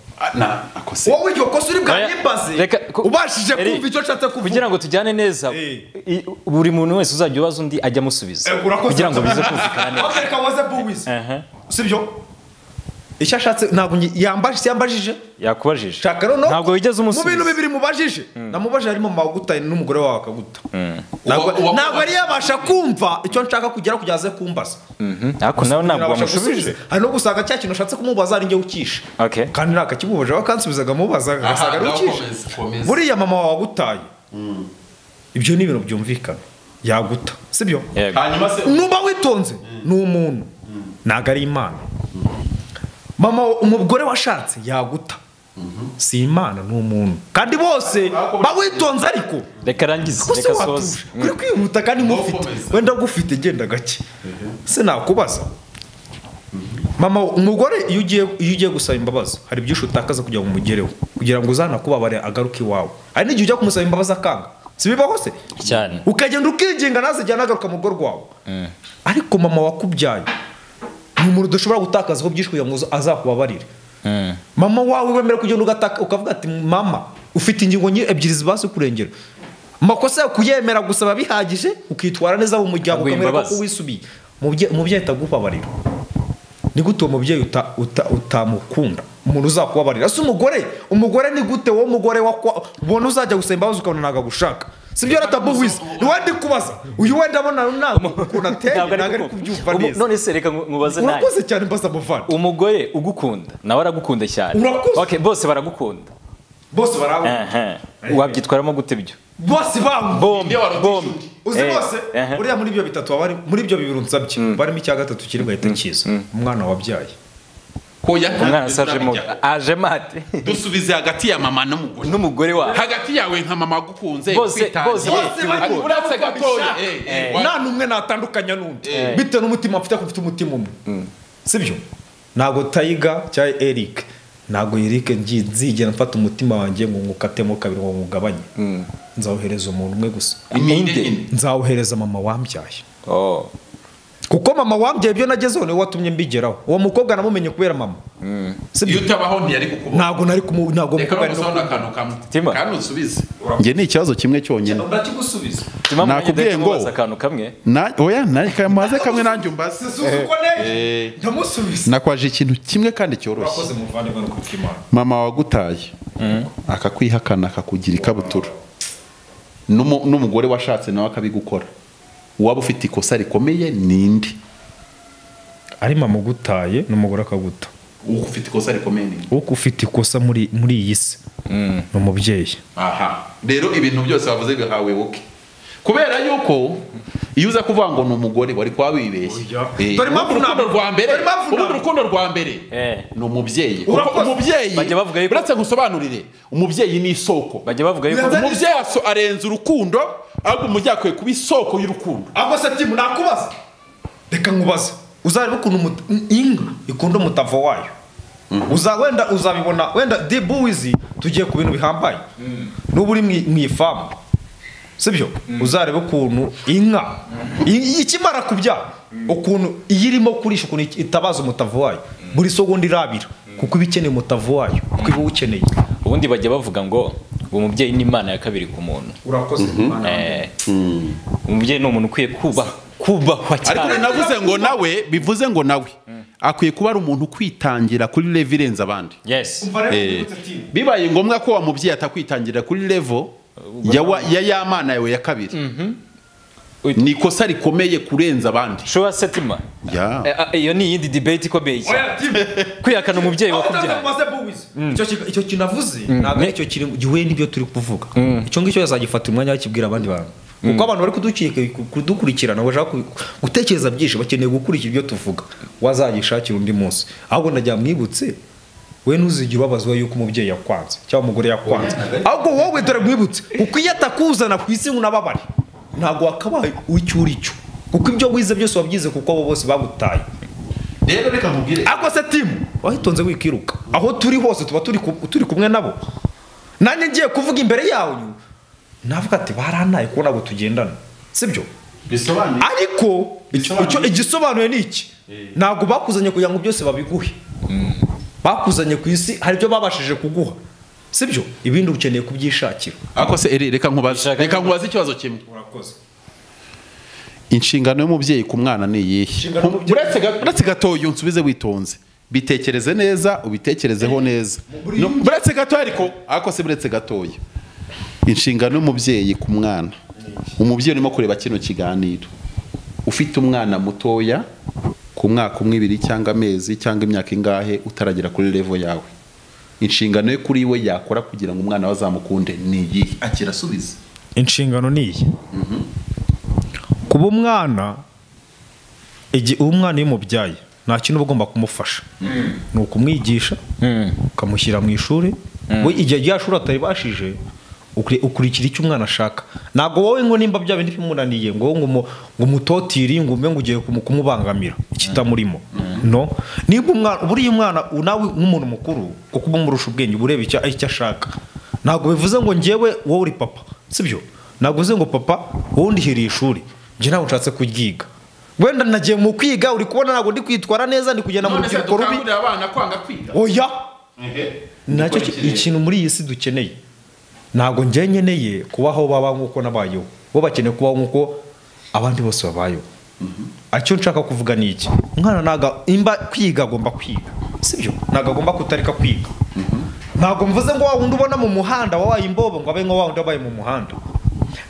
akose wowe iryo kosa uri Oya, bwanyimbaze reka ku- ubashije Eri, kumva icyo nshatse kuvuga kugira ngo tujyane neza Eh. i- buri muntu wese uzajya ubaza undi ajya amusubiza Eh, urakoze kugira ngo bize kumvikana neza Okay, reka waze buwizi Aha. sibyo icyo ashatse ntabwo ngi- yambajije yambajije yakubajije shaka noneho ntabwo wigeze mu bintu umusubiza bibiri mubajije namubajije harimo amaguta n'umugore wawe akaguta ntabwo Uwa- uwa- ntabwo yari yabasha kumva icyo nshaka kugira kugira aze kumbaza Mhm. ariko nawe ntabwo Ntabasha wamushubije gusubiza. hari no gusanga cya kintu ashatse kumubaza ari njye ukisha Okay. kandi ntakakimubaje we kansubizaga amubaza agasanga ari nawe ukisha komeza, komeza. buriya mama wawe agutaye ibyo ni ibintu byumvikana yaguta sibyo Yego. hanyuma se nuba witonze ni umuntu ntabwo ari imana mama umugore washatse yaguta si imana ni umuntu kandi bose bawitonze ariko reka arangize kuko se reka asoze watuje uri kwihuta kandi mufite Ntukomeze. wenda gufite genda gake se nakubaza mama umugore iyo ugiye iyo ugiye gusaba imbabazi hari byinshi utakaza kugira ngo umugereho kugira ngo uzanakubabare agaruke iwawe hari n'igihe ujya kumusaba imbabazi akanga si bibaho se cyane ukagenda ukigenga ntazajya anagaruka mu rugo rwawe ariko mama wakubyaye ni umuntu udashobora gutakazaho byinshi kugira ngo azakubabarire Mm. mama wawe wemera kugenda ugataka ukavuga ati mama ufite ingingo nyi- ebyiri zibasha kurengera amakosa yawe kuyemera gusaba bihagije ukitwara neza mu muryango Aguha ukamera imbabazi. ko wisubiye Umubye- umubyeyi atagubabarira ni gute uwo mubyeyi uta- uta- utamukunda umuntu uzakubabarira si umugore umugore ni gute wowe mugore wakwa- ubona uzajya gusaba imbabazi ukabona ntabwo agushaka si byo ratabuwize ni we ndi kubaza uyu wenda abona ntabwo ukuntu ateye Ntabwo ntabwo ari kuko- kubyumva Umu- neza none se reka nku- nkubaze nawe urakoze cyane mbaza amavana umugore ugukunda nawe aragukunda cyane Urakoze. Okay, bose baragukunda bose barabona Aha. wabyitwaramo gute ibyo bose bambo bombi bombi uzi Eh, bose aha. buriya muri ibyo bitatu abari muri ibyo bibiri nsabye barimo icya gatatu kiri gahita kiza umwana wabyaye hoya umwana se ajemo ajemo ate dusubize hagati ya mama n'umugore n'umugore wawe hagati yawe nka mama agukunze Bose- ukwitangiye. bose bafite Ariko urukundo. uretse gatoya eh, eh, wa- nta n'umwe natandukanya n'undi Eh. bitewe n'umutima mfite ko mfite umutima umwe sibyo ntabwo tayiga cyangwa eric ntabwo eric ngi- nzigera mfata umutima wanjye ngo ngukatemo kabiri ngo ngugabanye nzawuhereza umuntu umwe gusa inde nzawuhereza mama wambyaye oh kuko mama wambyaye ibyo nagezeho niwe watumye mbigeraho uwo mukobwa namumenye kubera mama iyo sibyo utabaho ntiyari kukubona ntabwo nari kumu ntabwo reka no umukobwa nari no- gusobanura akantu kamwe Tima. kandi usubize njye ni ikibazo kimwe cyonyine ndakigusubiza tima Nakubwiye mwenye ngo- ngo akantu kamwe Na- oya na- kamaze kamwe nanjye umbaze suzuza uko Eh. neye ndamusubiza nakwaje ikintu kimwe kandi cyoroshye wakoze muvandimwe no kubw'imana mama wagutaye akakwihakana akakugira ikabutura N'umu- n'umugore washatse nawe akabigukora waba ufite ikosa rikomeye ninde ari mama ugutaye n'umugore akaguta ufite ikosa rikomeye ninde uko ufite ikosa muri muri iyi si ni umubyeyi aha rero ibintu byose bavuze bihawe woke kubera yuko iyo uza kuvuga ngo ni umugore wari kuba wibeshye Oya. Eh, Dore impamvu urukundo ntabwo- rwa mbere dore impamvu urundi ntabwo- urukundo rwa mbere Eh. ni umubyeyi Kuko Urakoze. umubyeyi Bajya bavuga yuko- uretse ngusobanurire umubyeyi ni isoko bajya bavuga yuko umubyeyi aso- arenza urukundo ahubwo umubyeyi akwiye kuba isoko y'urukundo ahubwo se timu nakubaza reka nkubaze uzareba ukuntu umut- inka ikunda umutavo wayo uza wenda uzabibona wenda debuwizi tugiye ku bintu bihambaye n'ubu uri mu i- mu ifamu sibyo uzareba ukuntu inka i- ikimara kubyara ukuntu iyo irimo kurisha ukuntu it- itabaza umutavu wayo buri segonda irabira kuko iba ikeneye umutavu wayo kuko iba uwukeneye ubundi bajya bavuga ngo uwo mubyeyi ni imana ya kabiri ku muntu urakoze Eh, umubyeyi ni umuntu ukwiye kuba kubahwa ariko cyane navuze ngo nawe bivuze ngo nawe akwiye kuba ari umuntu ukwitangira kuri level irenze abandi yes Eh, bibaye ngombwa ko wa mubyeyi atakwitangira kuri levo ya wa- ya ya mana yawe ya kabiri ni ikosa rikomeye kurenza abandi shobora se tima Ya. Eh, ah, iyo ni iyindi debate ikomeye cyane kwihakana umubyeyi wakubyaye icyo ki- icyo kinavuze ntabwo aricyo kiri gihuye n'ibyo turi kuvuga icyo ngicyo yazagifata umwanya bakibwira abandi bantu kuko abantu bari kuduki- kudukurikirana bashaka ku- gutekereza byinshi bakeneye gukurikira ibyo tuvuga wazagishakira undi munsi ahubwo ndagira mwibutse we ntuzigire ubabazwa yuko umubyeyi yakwanze cyangwa umugore yakwanze ahubwo wowe dore mwibutse kuko iyo atakuzana ku isi ngo unababare ntabwo wakabaye icyo uri cyo kuko ibyo wize byose wabyize kuko abo bose bagutaye rero reka nkubwire ako se timu wahitonze wikiruka aho turi hose tuba turi ku- turi kumwe nabo nanjye ngiye kuvuga imbere yawe navuga ati baranaye kubona ngo tugendana sibyo bisobanuye ariko icyo igisobanuye ni iki ntabwo bakuzanye kugira ngo byose babiguhe bakuzanye ku isi hari ibyo babashije kuguha sibyo ibindi ukeneye kubyishakira ariko se eri reka nkubaze reka nkubaze ikibazo kimwe urakoze inshingano y'umubyeyi ku mwana ni iyihe Inshingano y'umubyeyi- uretse ga- uretse gatoya unsubize witonze bitekereze neza ubitekerezeho neza No, uretse gatoya ariko ariko se uretse gatoya inshingano y'umubyeyi ku mwana umubyeyi urimo kureba kino kiganiro ufite umwana mutoya ku mwaka umwe ibiri cyangwa amezi cyangwa imyaka ingahe utaragera kuri revo yawe inshingano ye kuri we yakora kugira ngo umwana we azamukunde ni iyihe akirasubiza inshingano ni iyi kuba umwana igihe uba umwana iyo umubyaye nta kintu uba ugomba kumufasha ni ukumwigisha ukamushyira mu ishuri we igihe rya shuri ataribashije ukuri- ukurikira icyo umwana ashaka ntabwo wowe ngo nimba bya bindi bimunaniye ngo wowe ngo umu- ngo umutotire ngo umwe ngo ugiye kumu- kumubangamira ikitamurimo no niba umwana buriya umwana nawe nk'umuntu mukuru kuko uba umurusha ubwenge uba ureba icyo icyo ashaka ntabwo bivuze ngo njyewe wowe uri papa sibyo ntabwo uzi ngo papa wowe ndihiriye ishuri njye ntabwo nshatse kuryiga wenda nagiye mu kwiga uri kubona ntabwo ndi kwitwara neza ndi kugenda mu rubyiruko rubi abana kwanga kwiga oya nacyo ki- ikintu muri iyi si dukeneye ntabwo njye nkeneye kubaho baba nk'uko nabayeho bo bakeneye kubaho nk'uko abandi bose babayeho icyo nshaka kuvuga ni iki umwana ntabwo imba kwiga agomba kwiga sibyo ntabwo agomba kutareka kwiga ntabwo mvuze ngo wa wundi ubona mu muhanda wabaye imbobo ngo abe nka wa wundi wabaye mu muhanda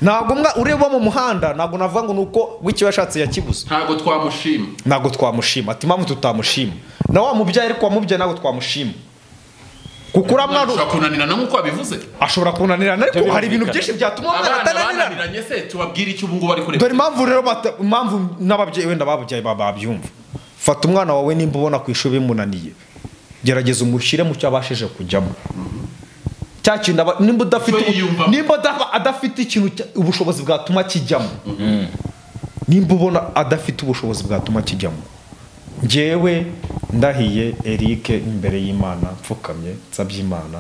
ntabwo umwa- ureba mu muhanda ntabwo navuga ngo ni uko w'icyo yashatse yakibuze ntabwo twamushima ntabwo twamushima ati mpamvu tutamushima na wa mubyeyi ariko wamubyaye ntabwo twamushima kuko uriya mwana ushobora kunanirana nk'uko wabivuze ashobora kunanirana ariko Ibyo hari ibintu birumvikana. byinshi byatuma umwana abana atananirana bananiranye se tubabwire icyo ubu ngubu ari kureba dore impamvu rero bata- impamvu n'ababyeyi wenda bababyaye baba babyumva fata umwana wawe nimba ubona ku ishuri bimunaniye gerageza umushyire mu cyo abashije kujyamo cya kintu aba- nimba udafite Icyo yiyumvamo. nimba adaba- adafite ikintu cya- ubushobozi bwatuma kijyamo nimba ubona adafite ubushobozi bwatuma kijyamo njyewe ndahiye Eric imbere y'Imana mfukamye nsabye Imana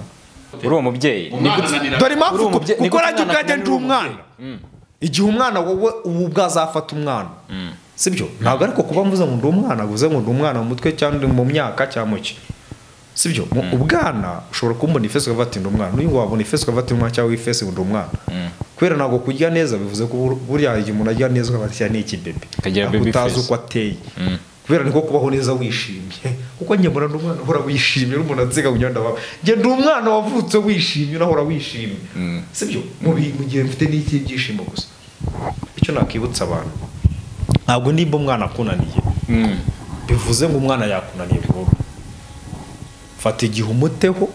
uri umubyeyi umwana ananirana dore Uri impamvu ko- umubye- kuko nigute umwana nanjye ubwanjye akumenya ndi uri umwana igihe umwana wowe ubu bwazafata umwana sibyo ntabwo ariko kuba mvuze ngo ndi umwana mvuze ngo ndi umwana mu mutwe cyangwa ndi mu myaka cyangwa mu ki sibyo mu- ubwana ushobora kumbona ifesi ukavuga ati ndi umwana n'uyu wabona ifesi ukavuga ati umwana cyangwa ifesi ngo ndi umwana kubera ntabwo kurya neza bivuze ko bur- buriya igihe umuntu arya neza ukavuga ati "Aya ni iki bebe Akagira Ntabwo baby utazi face. uko ateye kubera niko kubaho neza wishimye kuko njye mbona ndi umwana uhora wishimye n'umuntu ansiga mu myenda wawe njye ndi umwana wavutse wishimye unahora wishimye sibyo mu bi- mu gihe mfite n'iki byishimo gusa icyo nakwibutsa abantu ntabwo nimba umwana akunaniye bivuze ngo umwana yakunaniye burundu fata igihe umuteho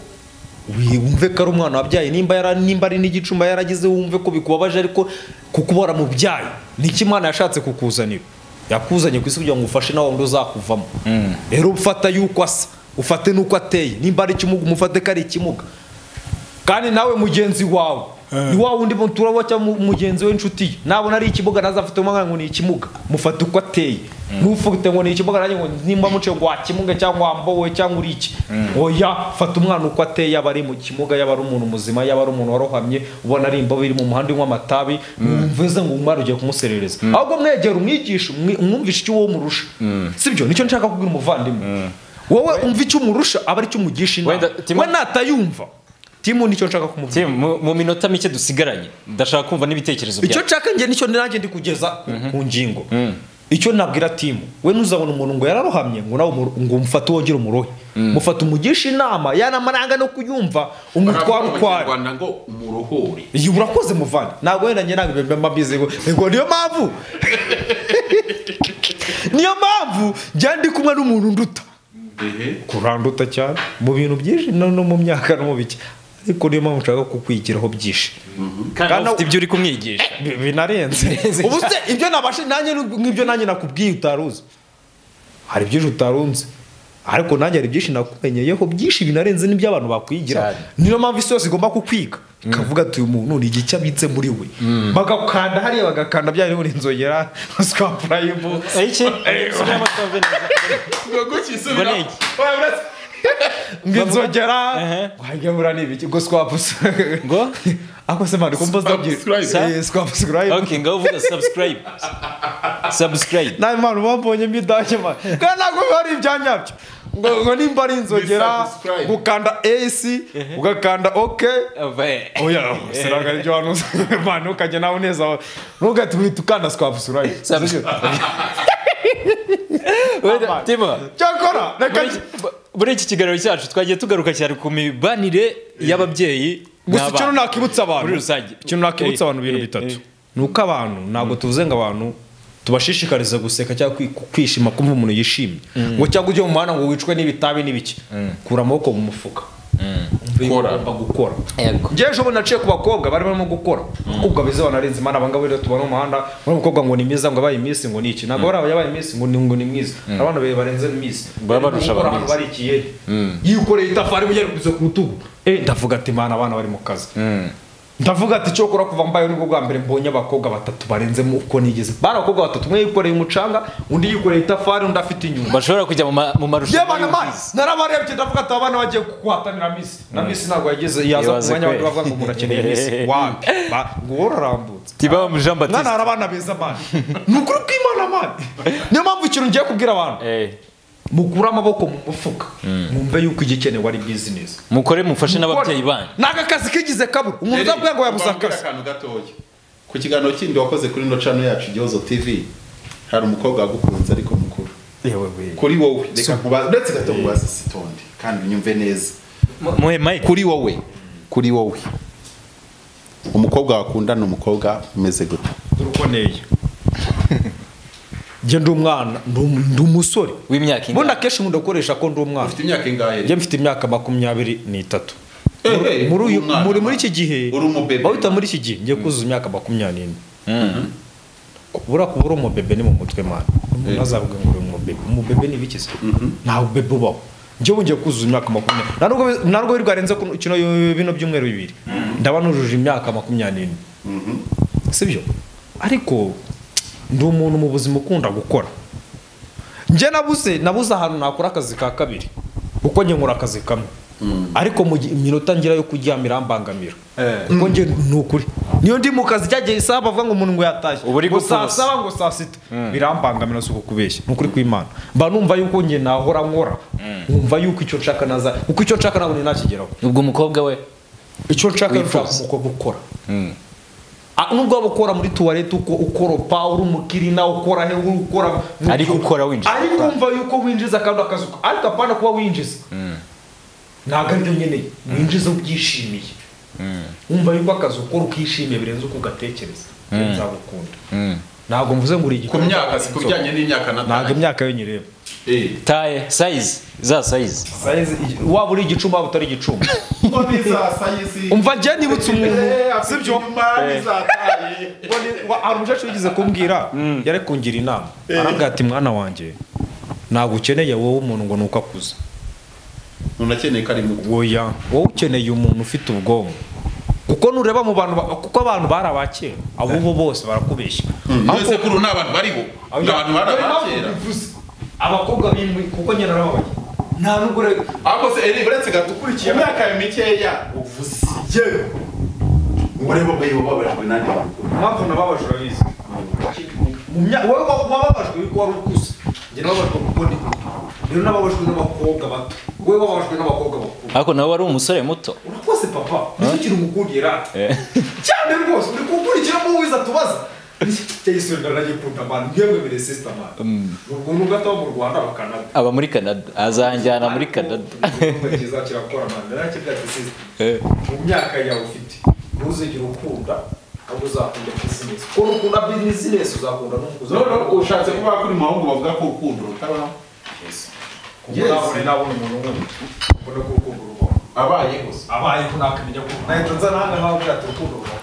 wumve ko ari umwana wabyaye nimba yara- nimba ari n'igicuma yaragize wumve ko bikubabaje ariko kuko uba waramubyaye ni iki imana yashatse kukuzanira yakuzanye ku isi kugira ngo ufashe nawe wundi uzakuvamo rero ufata yuko asa ufate n'uko ateye nimba ari ikimuga umufate ko ari ikimuga kandi nawe mugenzi wawe ni wa wundi muturabo cyangwa mu- mugenzi we inshuti ye nabona ari ikibuga nazafite umwana ngo ni ikimuga mufate uko ateye ntufite ngo ni ikibuga nanjye ngo nimba muce ngo wakimuga cyangwa wambowe cyangwa uri iki oya fata umwana uko ateye yaba ari mu kimuga yaba ari umuntu muzima yaba ari umuntu warohamye ubona ari imbobe iri mu muhanda unywa amatabi mvuze ngo umwana ugiye kumuserereza ahubwo mwegera umwigisha umwi- umwumvishe icyo wowe umurusha sibyo nicyo nshaka kubwira umuvandimwe wowe umva icyo umurusha aba ari cyo umugisha inama Wenda, Timo- we natayumva timu nicyo nshaka kumubwira Tim, mu- mu minota mike dusigaranye ndashaka kumva n'ibitekerezo icyo byawe nshaka njye nicyo nanjye ndi kugeza ku- ku ngingo icyo nabwira timu we ntuzabona umuntu ngo yararohamye ngo nawe umuro- ngo umufate wongere umurohe mufate umugishe inama yanamaranga no kuyumva umutwara baravuga mu ukwari Kinyarwanda ngo umurohore iyi urakoze muvana ntabwo wenda njye ntabwo ibyo mba mbizi ngo ngo niyo mpamvu niyo mpamvu njya ndi kumwe n'umuntu nduta kuranduta cyane mu bintu byinshi no no mu myaka no mu biki ariko niyo mpamvu nshaka kukwigiraho byinshi kandi Kana- nawe ufite ibyo uri kumwigisha Bi- binarenze ubu se ibyo nabashe nanjye ni- nk'ibyo nanjye nakubwiye utaruzi hari byinshi utarunze ariko nanjye hari byinshi nakumenyeyeho byinshi binarenze n'ibyo abantu bakwigira Cyane. niyo mpamvu isi yose igomba kukwiga ikavuga ati uyu muntu ni igice abitse muri we bagakanda hariya bagakanda bya bindi inzogera ruswa purayimu iki Subiramo twumve neza. ngo gukisubira Ngo ni iki? ngo inzogera Ehe. wagira ngo ni ibiki ngo swapusi Ngo? ako se mani kumva Subscribe. zitabyiri okay ngaho uvuga subscribe subscribe nawe mpamvu bambonyemo idage mani kandi ntabwo biba ari ibya nyabyo ngo ngo nimba ari inzogera Ni subscribe. gukanda esi ugakanda oke Ave. oya sinaga ibyo hano mani ukajya nawe uneza wawe ntugahite uhita ukanda swabusurayi Subs- Wait, Timo, cyakora reka muri- muri iki kiganiro cyacu twagiye tugaruka cyane ku mibanire y'ababyeyi gusa icyo n'abana. nakibutsa abantu Muri rusange. ikintu nakibutsa Eh, abantu ibintu eh, bitatu eh. ni uko abantu ntabwo tuvuze ngo abantu tubashishikariza guseka cyangwa kwi- kwishima kumva umuntu yishimye ngo cyangwa ujye mu muhanda ngo wicwe n'ibitabi n'ibiki kura amaboko mu mufuka Kora. ugomba gukora Yego. njyewe ejo bundi naciye ku bakobwa bari barimo gukora abakobwa beza banarenze imana abangaba rero tubona mu muhanda muri umukobwa ngo ni mwiza ngo yabaye iminsi ngo ni iki ntabwo bari yabaye iminsi ngo ni ngo ni mwiza abana be barenze iminsi Baba barusha Gukora abandi. ahantu bari ikiyeri yikoreye itafari mujya kubiza ku rutugu Eh, ndavuga ati imana abana bari mu kazi ndavuga ati icyo kora kuva mbaye nibwo bwa mbere mbonye abakobwa batatu barenzemo uko nigeze bari abakobwa batatu umwe yikoreye umucanga undi yikoreye itafari undi afite inyuma bashobora kujya mu ma- mu marushanwa yabana mani y'ubwiza. narabarebye ndavuga ati abana bagiye guhatanira misi na misi ntabwo yageze yaza ku Ibaze mwanya kwe. wandi bavuga ngo umuntu akeneye misi wapi Ba- ngo wowe urarambutse Tibam Jean mwana Baptiste. hari abana beza mani ni ukuri kw'imana mani niyo mpamvu ikintu ngiye kubwira abantu Eh, mukure amaboko mu mufuka mwumve yuko igikenewe ari bizinesi mukore mufashe n'ababyeyi banyu ni akakazi kigeze kabura umuntu uzabwira ngo yabuze Mbabwire akazi akantu gatoya ku kiganiro kindi wakoze kuri ino cano yacu igihozo tv hari umukobwa wagukunze ariko mukuru kuri wowe reka nkubaze uretse gato nkubaze sitondi kandi unyumve neza muhe mike kuri wowe kuri wowe umukobwa wakundana umukobwa umeze gute urukoneye njye ndi umwana ndi um- ndi umusore w'imyaka ubundi ingana akenshi nkunda gukoresha ko ndi umwana ufite imyaka ingahe njye mfite imyaka makumyabiri n'itatu Eh, Muri- eh, muri uyu- umwana, muri muri mwana. iki gihe Uri umubebe. bahita muri iki gihe ngiye kuzuza imyaka makumyabiri n'ine kubura kuba uri umubebe ni mu mutwe mwana umuntu azavuga ngo uri umubebe umubebe ni ibiki se nta bubebe ubaho njyewe ngiye kuzuza imyaka makumyabiri nta nubwo bi- nta nubwo birwa renze kino bino byumweru bibiri ndaba nujuje imyaka makumyabiri n'ine sibyo ariko ndi umuntu mu buzima ukunda gukora njye nabuze nabuze ahantu nakora akazi ka kabiri kuko njye nkora akazi kamwe ariko mu gihe- iminota ngira yo kuryama irambangamira kuko njye ni ukuri niyo ndi mu kazi cyagiye isaha bavuga ngo umuntu ngo yatashye Uba uri ngo saa gupfubusa. saba ngo saa sita birambangamira si ukubeshya ni ukuri kw'imana mba numva yuko njye nahora nkora nkumva yuko icyo nshaka naza kuko icyo nshaka ntabwo ninakigeraho ubwo umukobwa we icyo nshaka ni ushaka Wifuza. umukobwa ukora Ah, nubwo waba ukora muri tuwarete uko ukoropa uri umukirina ukora he uri ukora mu Ariko gihe- ukora winjiza ariko umva yuko winjiza kandi akazi uko- ariko apana kuba winjiza ntabwo aribyo nkeneye winjiza ubyishimiye wumva yuko akazi ukora ukishimiye birenze uko ugatekereza nzagukunda ntabwo mvuze ngo uri igikora ku myaka si ku bijyanye n'imyaka na ntabwo imyaka yo nyireba Eh. taye sayizi za sayizi Size- waba uri igicumbi waba utari igicumbi mboni za sayisi umva njye nibutse umuntu sibyo zataye Wa- hari umukecuru wigeze kumbwira yari kungira inama arambwira ati mwana wanjye ntabwo ukeneye wowe umuntu ngo ni uko akuze unakeneye ko ari muto woya wowe ukeneye umuntu ufite ubwonko kuko nureba mu bantu ba- kuko abantu bari abakera abo bo bose barakubeshya Iyo sekuru ni abantu bariho ni abantu bari abakera abakobwa bimwe kuko nyine narababaye nta nubwo ure- ahubwo se eri uretse gato ukurikiye imyaka yawe mikeya uvuze yewe ureba ureba babajwe n'andi makuru impamvu nababaje urabizi Mu mya- wowe wa- wababajwe yuko wari ukuze njye nababajwe kuko ndi rero nababajwe n'abakobwa bato wowe wababajwe n'abakobwa bakuru ariko nawe wari umusore muto urakoze papa nicyo kintu mukundiye rata cyane rwose uri gukurikiramo uwiza tubaza cyayisubira ndagikunda mani mwebwe mbere sisita mani ubwo nubwo ataba mu rwanda bakanada aba muri canada azanjyana muri canada kiza kirakora mani narakibwira ati sisita mu myaka yawe ufite ntuzigere ukunda ahubwo uzakunda bizinesi kuko nukunda bizinesi uzakunda n'umukuzakunda none ushatse kuvuga ko uri mu bahungu bavuga ko urukundo rutabaho kuko nabone nabona umuntu nk'uyu mbona ko urukundo rubaho abayeho se abayeho nakamenya ko nahita nza nange nk'aho bwira ati urukundo rubaho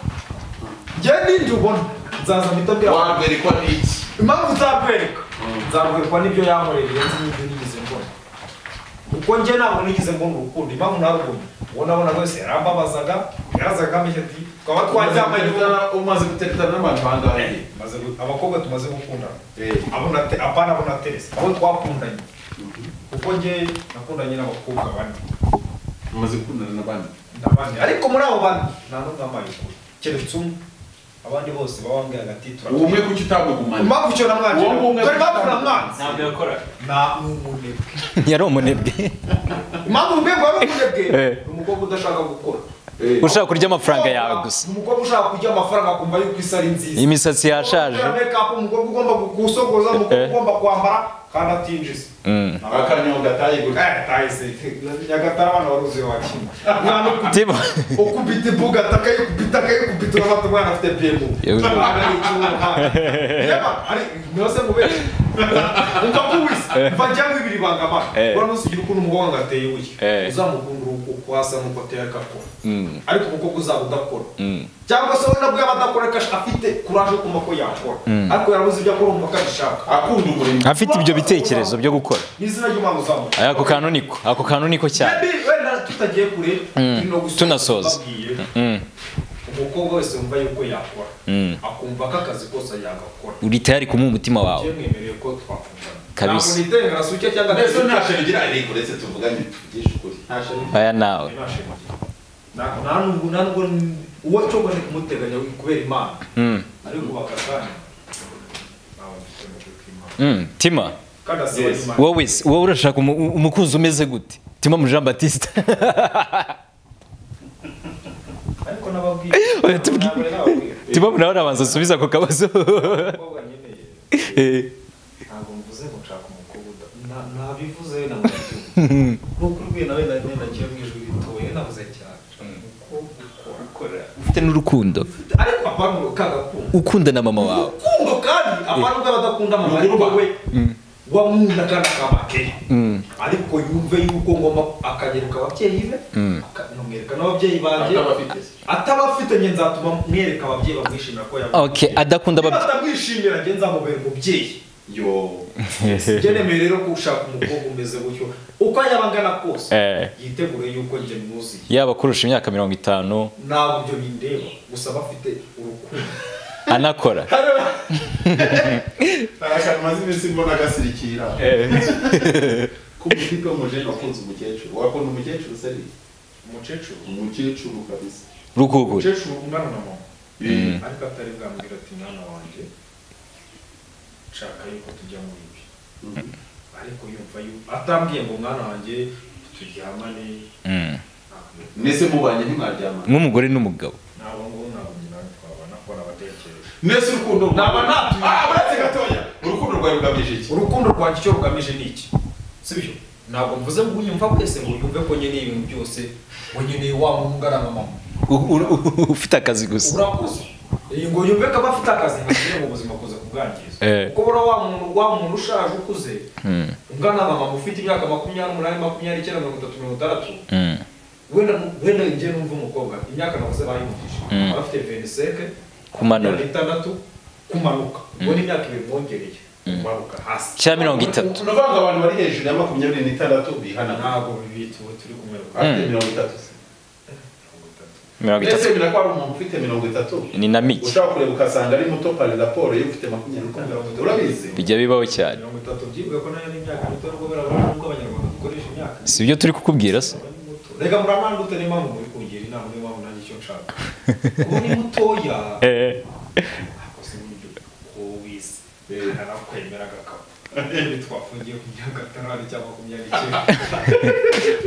njyewe n'ibyo ubona nzaza mpita mbwira abantu wamberekwa n'iki impamvu nzakwereka nzakwereka n'ibyo yankoreye birenze n'ibyo nigeze mbona kuko njye ntabwo nigeze mbona urukundo impamvu narubonye uwo nabona wese yarambabazaga yarazaga amenya ati twaba twaryamanye umaze gutereta n'abantu bangahe Maze gu- abakobwa tumaze gukundana Eh. abo nate apana abo naterese abo twakundanye kuko njye nakundanye n'abakobwa bane umaze gukundana n'abandi n'abandi ariko muri abo bane nta n'umwe wambaye ukuri keretse umwe abandi bose baba bambaye agati uwo umwe turakora kuki utagugumanye impamvu icyo namwangira Uwo ngumwe dore impamvu namwanze ntabwo yakoraga nta n'umunebwe yari umunebwe impamvu umunebwe wari umunebwe Eh. ni umukobwa udashaka gukora ushaka kurya amafaranga yawe gusa Ni umukobwa ushaka kurya amafaranga akumva yuko isi ari nziza imisatsi yashaje Umukobwa wambaye make-up, umukobwa ugomba gusokoza umukobwa Eh. ugomba kwambara kandi atinjiza akanyonga atayigura nyagatare abana baruzuye wakina umwana ukubita Tibo- ukubita ibuga atakayikubita akayikubita urabona umwana afite pemu Yewe. nose mubere ukakubisa mva cyangwa ibiri bangama Eh. urabona usigira ukuntu umukobwa ngo ateye Eh. uye uzamukundira uko hasa n'uko ateye agakora ariko umukobwa uzaba udakora cyangwa se we nabwo yaba adakora kashi afite kuraje yo kumva ko yakora ariko yarabuze ibyo akora umva ko abishaka akunda umurimo afite ibyo bitekerezo byo gukora ni izina ry'umwana uzamuka ako kantu niko ako kantu niko cyane Maybe wenda tutagiye kure turi no gusoza Tunasoza. mbabwiye, Mm. umukobwa wese wumva yuko yakora akumva ko akazi kose yagakora uri tayari kumuha umutima wawe njye mwemereye ko twakundana Kabisa. ntabwo nitengera suke cyangwa mbese nta shema igira ariko uretse tuvuganye tuvugishe ukuri nta shema aya nawe nta shema Na- nta nubwo nta nubwo uwo cyogo ni kumuteganya kubera imana Mm. ariko bakasana ntabwo mfite mu kw'Imana. Mm. tima kandi asaba imana wowe se- wowe urashaka umu- umukunzi umeze gute tima mu jean batiste ariko nababwiye Oya, tubwi- ntabwo nababwiye tima nawe arabanza asubize ako kabazo umukobwa nkeneye Eh. ntabwo mvuze ngo nshaka umukobwa uda- nta- ntabivuze na nk'uko urwenya nawe na nenda kiyo mu ijwi ritoye navuze cyane umukobwa ukora ukora ufite n'urukundo ariko abantu kagakunda ukunda na mama wawe urukundo kandi abantu baba badakunda mama ariko we wamunda kandi akabakeye ariko yumve yuko ngomba akanyereka ababyeyi be akanamwereka n'ababyeyi banjye Atabafite. atabafite nge nzatuma mwereka ababyeyi bamwishimira ko yabonye okay adakunda niba aba atamwishimira nge nzamubera umubyeyi yo byemewe rero ko ushaka umukobwa umeze gutyo uko yaba angana kose Eh. yitegure yuko njye mwuzuye yaba kurusha imyaka mirongo itanu ntabwo ibyo bindeba gusa bafite urukundo anakora Arashaka maze iminsi mbona agasirikira k'umutipe w'umujeni wakunze umukecuru wakunda umukecuru se ri umukecuru umukecuru kabisa rukugura umukecuru ungana na mama ariko atari bwambwira ati mwana wanjye nshaka yuko tujya muri ibi ariko yumva yuko atambwiye ngo mwana wanjye turyamane Mm. ntabwo mwese mubanye ntimwaryamana nk'umugore n'umugabo ntabwo ngubu ntabwo nyina twabana ko nabatekereza mwese urukundo Naba rwawe- natuye. Ah, uretse gatoya urukundo rwawe rugamije iki urukundo rwanjye icyo rugamije ni iki sibyo ntabwo mvuze ngo unyumva wese ngo yumve ko nkeneye ibintu byose ngo nkeneye wa mungana na mama U- u- u- ufite akazi gusa urakoze Eh, ngo yumve ko aba afite akazi ngashyire mu buzima kuza kubwangiza Eh. kuko buriya wa muntu wa muntu ushaje ukuze ungana na mama ufite imyaka makumyabiri n'umunani makumyabiri icyenda mirongo itatu mirongo itandatu Mm. wenda wenda njye numva umukobwa imyaka navuze bayumvise aba afite veniseke Kumanura. itandatu kumanuka ubwo ni imyaka ibiri mwongereye kumanuka hasi cyangwa mirongo itatu uravanga abantu bari hejuru ya makumyabiri n'itandatu bihana ntabwo bibitiwe turi kumwe afite mirongo itatu se mirongo itatu mbese binakora umuntu ufite mirongo itatu ni na mike ushaka kureba ugasanga ari muto pari raporo yo ufite makumyabiri n'itandatu urabizi bijya bibaho cyane mirongo itatu byivuga ko nayo ni imyaka mito nubwo birabona nubwo abanyarwanda dukoresha imyaka si ibyo turi kukubwira se aba ari muto reka muramandute niyo mpamvu muri kungira inama niyo mpamvu nanjye icyo nshaka kuba ni mutoya Eh. ntabwo se uburyo ko wize narakwemera agakapu twafungiye ku myaka itanu cyangwa makumyabiri icyenda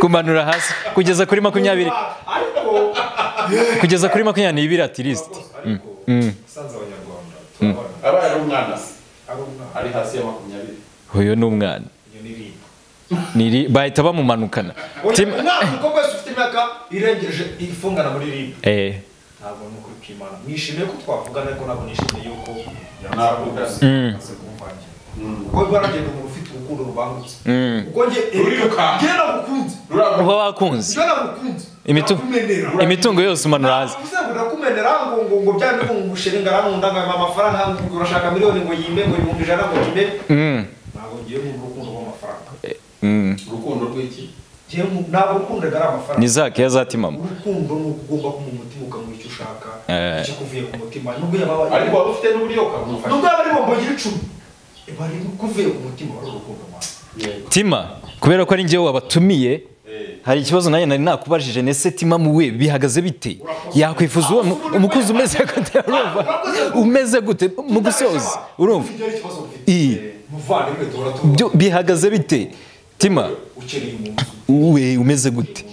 kumanura hasi kugeza kuri makumyabiri ariko kugeza kuri makumyabiri n'ibiri ati lisiti ariko usanze abanyarwanda turabona abaye ari umwana se ari umwana ari hasi ya makumyabiri uyu ni umwana iyo ni rimwe Niri- bahita bamumanukana Tim- umwana umukobwa wese ufite imyaka irengeje ifungana muri rimwe Eh. ntabwo ni ukuri kw'imana nishimiye ko twavugana ariko ntabwo nishimiye yuko Navuga. yanze kumvangira kuko biba baragenda umuntu ufite urukundo rubangutse kuko njye Rurirukanka. njye nagukunze rurabona uba wakunze njye nagukunze Imitu- Nakumenera. imitungo yose umanura hasi Ntabwo uvuze ngo ndakumenera ngo ngo ngo bya ngo ngushiringa arankunda ngo aya mafaranga ngo urashaka miliyoni ngo yimbe ngo ibihumbi ijana ngo yimbe Mm. ntabwo ngiye mu rukundo rw'amafaranga Mm. urukundo rw'iki Njye mu- ntabwo ukundaga ari amafaranga ni za keya za timama urukundo ni uko ugomba kuma umutima ukamuha icyo ushaka Eh. ikikuvuye ku mutima nubwo yaba ariko waba ufite n'uburyo ukamufasha nubwo yaba ari bombo y'icumi iba ari ikuvuye ku mutima wari urukundo mwana tima kubera ko ari njyewe wabatumiye hari ikibazo nanjye nari nakubajije nese timamu we bihagaze bite yakwifuza uwo mu- umukozi umeze gute urumva umeze gute mu gusoza urumva iyi Byo- bihagaze bite tima we umeze gute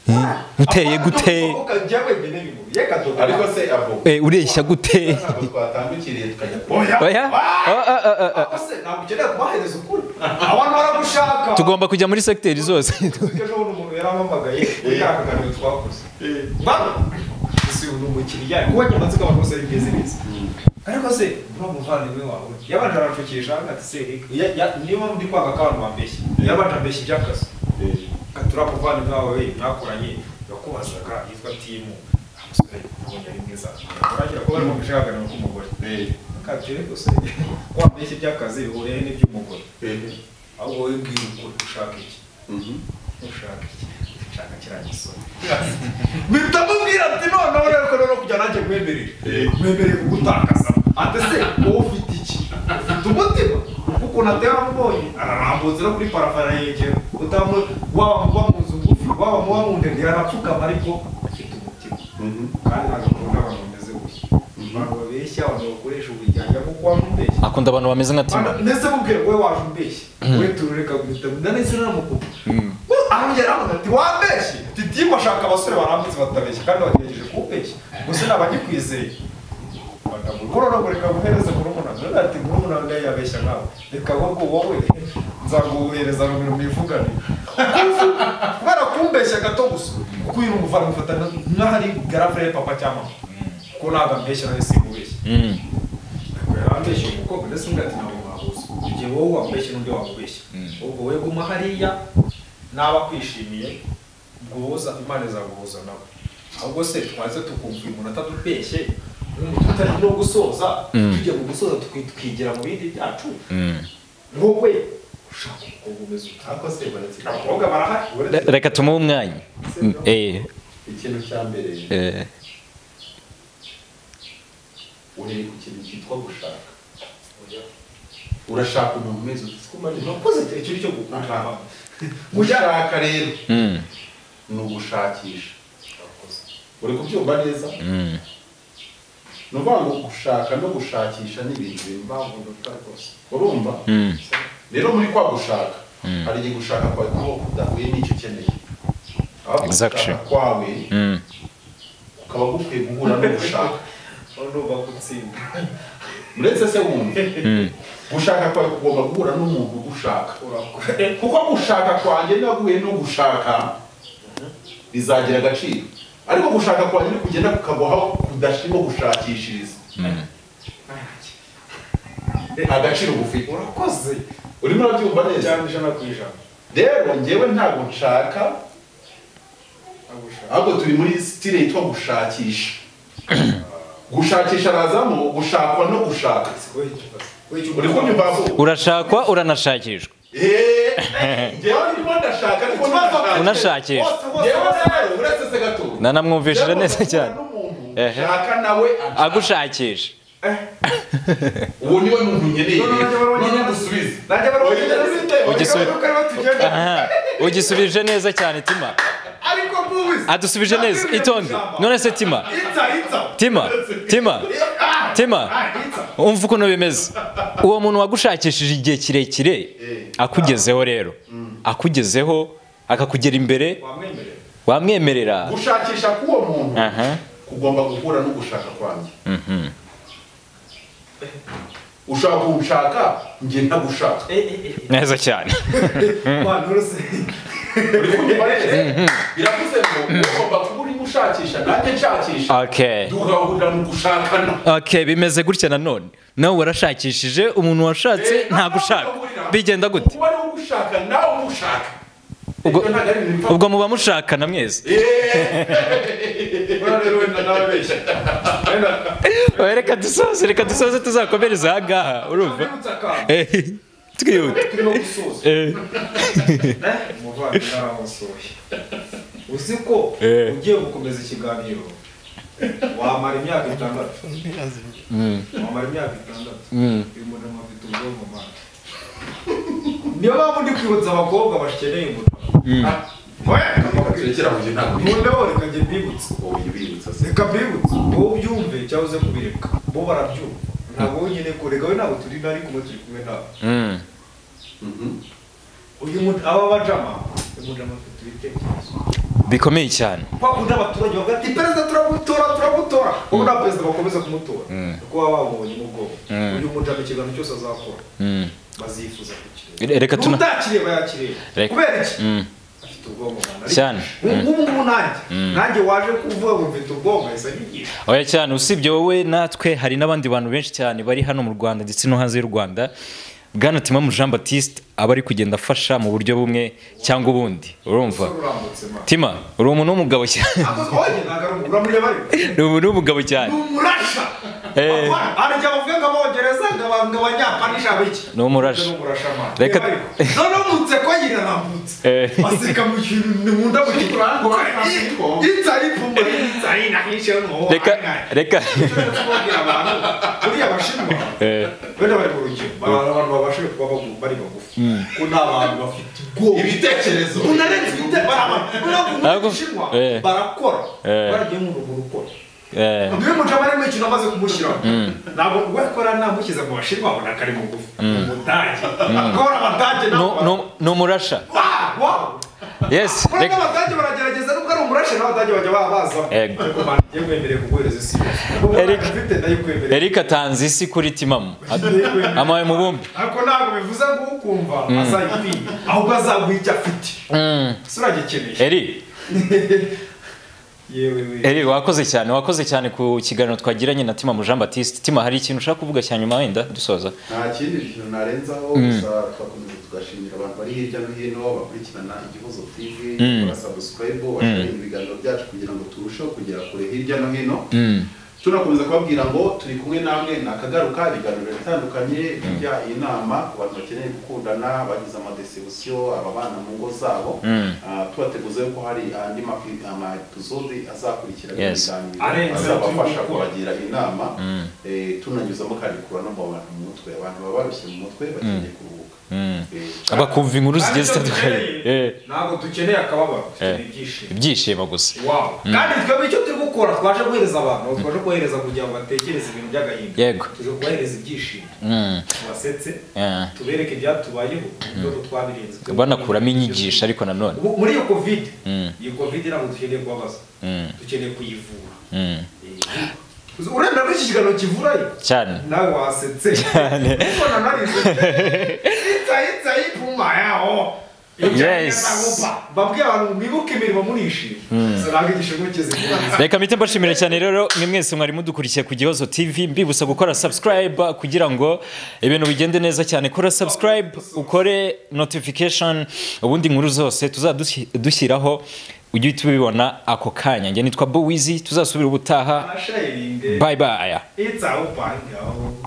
Hmm? uteye gute ariko se abo Eh, ureshya gute ntabwo twatambukiriye tukajya oya oya Ah, ah, ah, ah, ah. ntabwo ukeneye kubahereza ukuri abantu baragushaka tugomba kujya muri segiteri zose ejo bundi umuntu yarampamagaye ya kaganiro twakoze mwana ese uyu ni umukiriya kuba nyamatsiko abantu bose bimeze neza ariko se uriya muvandimwe wawe yabanje aranshukisha ati se reka ya- ya- niba ndi kwanga ko abantu bambeshye yabanje ambeshya iby'akazi ati uriya muvandimwe wawe we mwakoranye yakubazaga yitwa timu amusore ubonye ari mwiza urangira kuba arimo gushakana k'umugore akabyo rero se wambeshya iby'akazi bihuriye n'iby'umugore ahubwo wowe mbwira ukuri ushaka iki ushaka iki ushaka kiriya gisoro mpita mubwira ati noneho rero ko rero kujya nanjye mwemerere mwemerere kugutakaza ati se wowe ufite iki ufite umutima kuko natera amubonye ararambutse no kuri parafa arayegera utamu waba muba mu nzu ngufi waba muba mu ndende yarapfukama ariko afite umutima kandi ntabwo akunda abantu bameze gutya abantu babeshya abantu bakoresha ubujyanja kuko wamubeshya akunda abantu bameze nka tima ndetse mubwira wowe waje umbeshye wowe turureka guhita ndanese namukupa arongera aravuga ati wambeshye titimu ashaka abasore barambutse batabeshya kandi bagerageje kuwubeshya gusa ntabwo agikwizeye kuroragurika guhereza murumuna none ati murumuna wanjye yabeshya nawe reka ahubwo wowe nzaguhereza rumwe mwivugane kubera kumbeshya gato gusa kuko uyu ni umuvandimwe ufata nk'aho ari garafure ya papa cyangwa mama kuko ntabwo ambeshya nawe sinkubeshya yarambeshye umukobwa ndetse undi ati ntabwo mwabuze igihe wowe wamubeshye n'undi wamubeshye ubwo we guma hariya naba akwishimiye guhuza imana izaguhuza nawe ahubwo se twaze tukumva uyu muntu atadubeshye tutari no gusoza tujya mu gusoza tuki- tukigira mu bindi byacu wowe ushaka umukobwa umeze ute ariko se baretse abakobwa barahari uretse Re- reka tumuhe umwanya Mm, eh, ikintu cya mbere eh, urebe ku kintu cyitwa gushaka urashaka umuntu umeze ute siko umaze urakoze igihe kiri cyo gukundana gushaka rero mm, ni ugushakisha uri kubyumva neza mm. ni ukuvuga ngo gushaka no gushakisha ni ibintu bimwe mpamvu ndota rwose urumva Mm. rero muri kwa gushaka hari igihe gushaka kwawe kuba kudahuye n'icyo ukeneye aho Exactly. gushaka kwawe Mm. kukaba gukwiye guhura no gushaka urumva gutsinda uretse se wumva gushaka kwawe kugomba guhura n'umuntu ugushaka urakora kuko gushaka kwanjye naguye no gushaka bizagira agaciro ariko gushaka kwanjye ni kugenda kukaguha kudashimo gushakishiriza agaciro gufite urakoze urimo urabyumva neza cyane ijana ku ijana rero njyewe ntabwo nshaka agushaka ahubwo turi muri sitire yitwa gushakisha gushakisha arazamo gushakwa no gushaka uri kunyumvamo urashakwa uranashakishwa eee njyewe ndimo ndashaka ariko ntashaka. unashakishwa njyewe rero uretse se gato nanamwumvishije neza cyane Ehe. shaka nawe agusha agushakisha uwo niwe muntu nkeneye None bajya barongera- none gusubiza najya Ugisubire. barabona Aha, ugisubije neza cyane tima ariko mubizi adusubije neza itonde none se tima inza inza tima tima tima Ah, inza umva ukuntu bimeze uwo muntu wagushakishije igihe kirekire akugezeho rero akugezeho akakugera imbere wamwemerera wamwemerera gushakisha k'uwo muntu Aha. kugomba guhura no gushaka kwanjye ushaka kunshaka njye ntagushaka neza cyane mwana uruse uri kunyumva rero biravuze ngo ugomba kuba urimo ushakisha nanjye nshakisha okay tugahurira mu gushakana okay bimeze gutya nanone nawe warashakishije umuntu washatse ntagushaka bigenda gute kuba ariwe ugushaka nawe umushaka Ubwo- Ibyo ntabwo ari ibintu bipfa. ubwo muba mushakana mwese urare wenda nawe benshi Oya, reka dusoze reka dusoze tuzakomereza ahangaha urumva urutsa akantu Eh, twihuta turimo gusoza Eh, umuvandimwe aramusuye uzi ko Eh. ugiye gukomeza ikiganiro wamara imyaka itandatu wamara imyaka itandatu uyu muntu afite ubwonko mwana niyo mpamvu ndi kwibutsa abakobwa bakeneye umugabo nkunda wowe reka njye mbibutse reka mbibutse wowe ubyumve cyangwa uze kubireka bo barabyumva ntabwo wowe nyine kureka we ntabwo turi nari kumwe turi kumwe nawe Mm. uyu muntu aba bajama uyu mujama afite ibitekerezo bikomeye cyane bakunda abaturage bavuga ati perezida turamutora turamutora wowe nta perezida bakomeza kumutora Mm. kuko baba babonye n'ubwoba Mm. uyu mujama ikiganiro cyose azakora Mm. bazifuza Re- reka tuna- utakireba yakireba Reka- kubera iki Mm. afite ubwonko bwana Cyane. ubu ngubu nanjye nanjye waje kuvuga ngo mfite ubwonko asa n'igihe oya cyane usibye wowe natwe hari n'abandi bantu benshi cyane bari hano mu rwanda ndetse no hanze y'u rwanda bwana timamu jean batiste aba ari kugenda afasha mu buryo bumwe cyangwa ubundi urumva umusore urambutse ma tima uri umuntu w'umugabo cyane akoze oye ntabwo ari umugore amureba ariko uri umuntu w'umugabo cyane ni umurasha Eh. arajya bavuga ngo abongereza ngo aba- ngo abanyapanisha biki Ni umurasha. Reka- reka none umutse ko nyina nambutse Eh. baseka mu kintu ni mu nda mu kintu insa y'ipfumba insa y'inahishe n'uwo reka reka buriya abashinwa Eh, wenda bari mu rugero bari abantu babashije kuba bagu- bari bagufi ko nta bantu bafite ubwoba ibitekerezo unarenze ibitekerezo Ntabwo- bushinwa Eh. barakora Eh. baragiye mu ruguru ukora eh, niwe mujama arimo ikintu amaze kumushyiraho ntabwo wakora namushyize mu bashinwa abona ko ari mugufi umudage akora abadage nu- nu- ni umurasha yes Kurega reka abadage baragerageza nubwo ari umurashe n'abadage bajya babaza Ego. ariko man njye nkwemereye kuguhereza isi yose Nubwo Eric- mfite ndayikwemereye erika atanze isi kuri timamu Ndayikwemereye. amaye mu bumbi ariko ntabwo bivuze ngo ukumva azayikwiye ahubwo azaguha icyo afite Mm. suragikeneye eri yewe we eri wakoze cyane wakoze cyane ku kiganiro twagiranye na timamu jean batiste tima hari ikintu ushaka kuvuga cya nyuma wenda dusoza nta kindi kintu narenzaho gusa twakomeza tugashimira abantu bari hirya no hino bakurikirana igihozo tv Mm. bagasabusikarayibu bashyiraho ibiganiro byacu kugira ngo turusheho kugera kure hirya no hino tunakomeza kubabwira ngo turi kumwe namwe nakagaruka ibiganiro bitandukanye bijya inama ku bantu bakeneye gukundana bagize amadesebusiyo ababana mu ngo zabo Mm. Ah, tubateguza yuko hari andi mapi- amapizodi azakurikira Yes. Arenze azabafasha turi gukora. kubagira inama eh, tunanyuzamo kandi kurura no mu bantu mu mutwe abantu baba barushye mu mutwe bakeneye kuruhuka Eh, bakumva inkuru zigiye zitandukanye Eh, ntabwo dukeneye akababaro dukeneye Eh. ibyishimo ibyishimo gusa wawo kandi twebwe icyo turi gukora twaje guhereza abantu aho twaje kubahereza kugira ngo batekereze ibintu by'agahinda Yego. tuje kubahereza ibyishimo Mm, tubasetse eh. tubereke ibyatubayeho n'uko twabirenze banakuramo inyigisho ariko nanone Ubu- muri iyo kovide Mm. iyi kovide ntabwo dukeneye kubabaza Mm. dukeneye kuyivura Mm. Uzi- urenda ko iki kiganiro kivurayo cyane nawe wasetse Cyane. ubona narize itsa ipfuma yaho Yes. babwiye abantu mwibuke imirimo murishima so ntabwo igishimo kizikura reka mpite mbashimira cyane rero mwe mwese mwari mudukurikiye ku gihozo tv mbibusa gukora subscribe kugira ngo ibintu bigende neza cyane kora subscribe ukore notification ubundi nkuru zose tuzadusi- dushyiraho ujye uhita ubibona ako kanya njye nitwa bowizi tuzasubira ubutaha sharinge bye bye itsa upangaho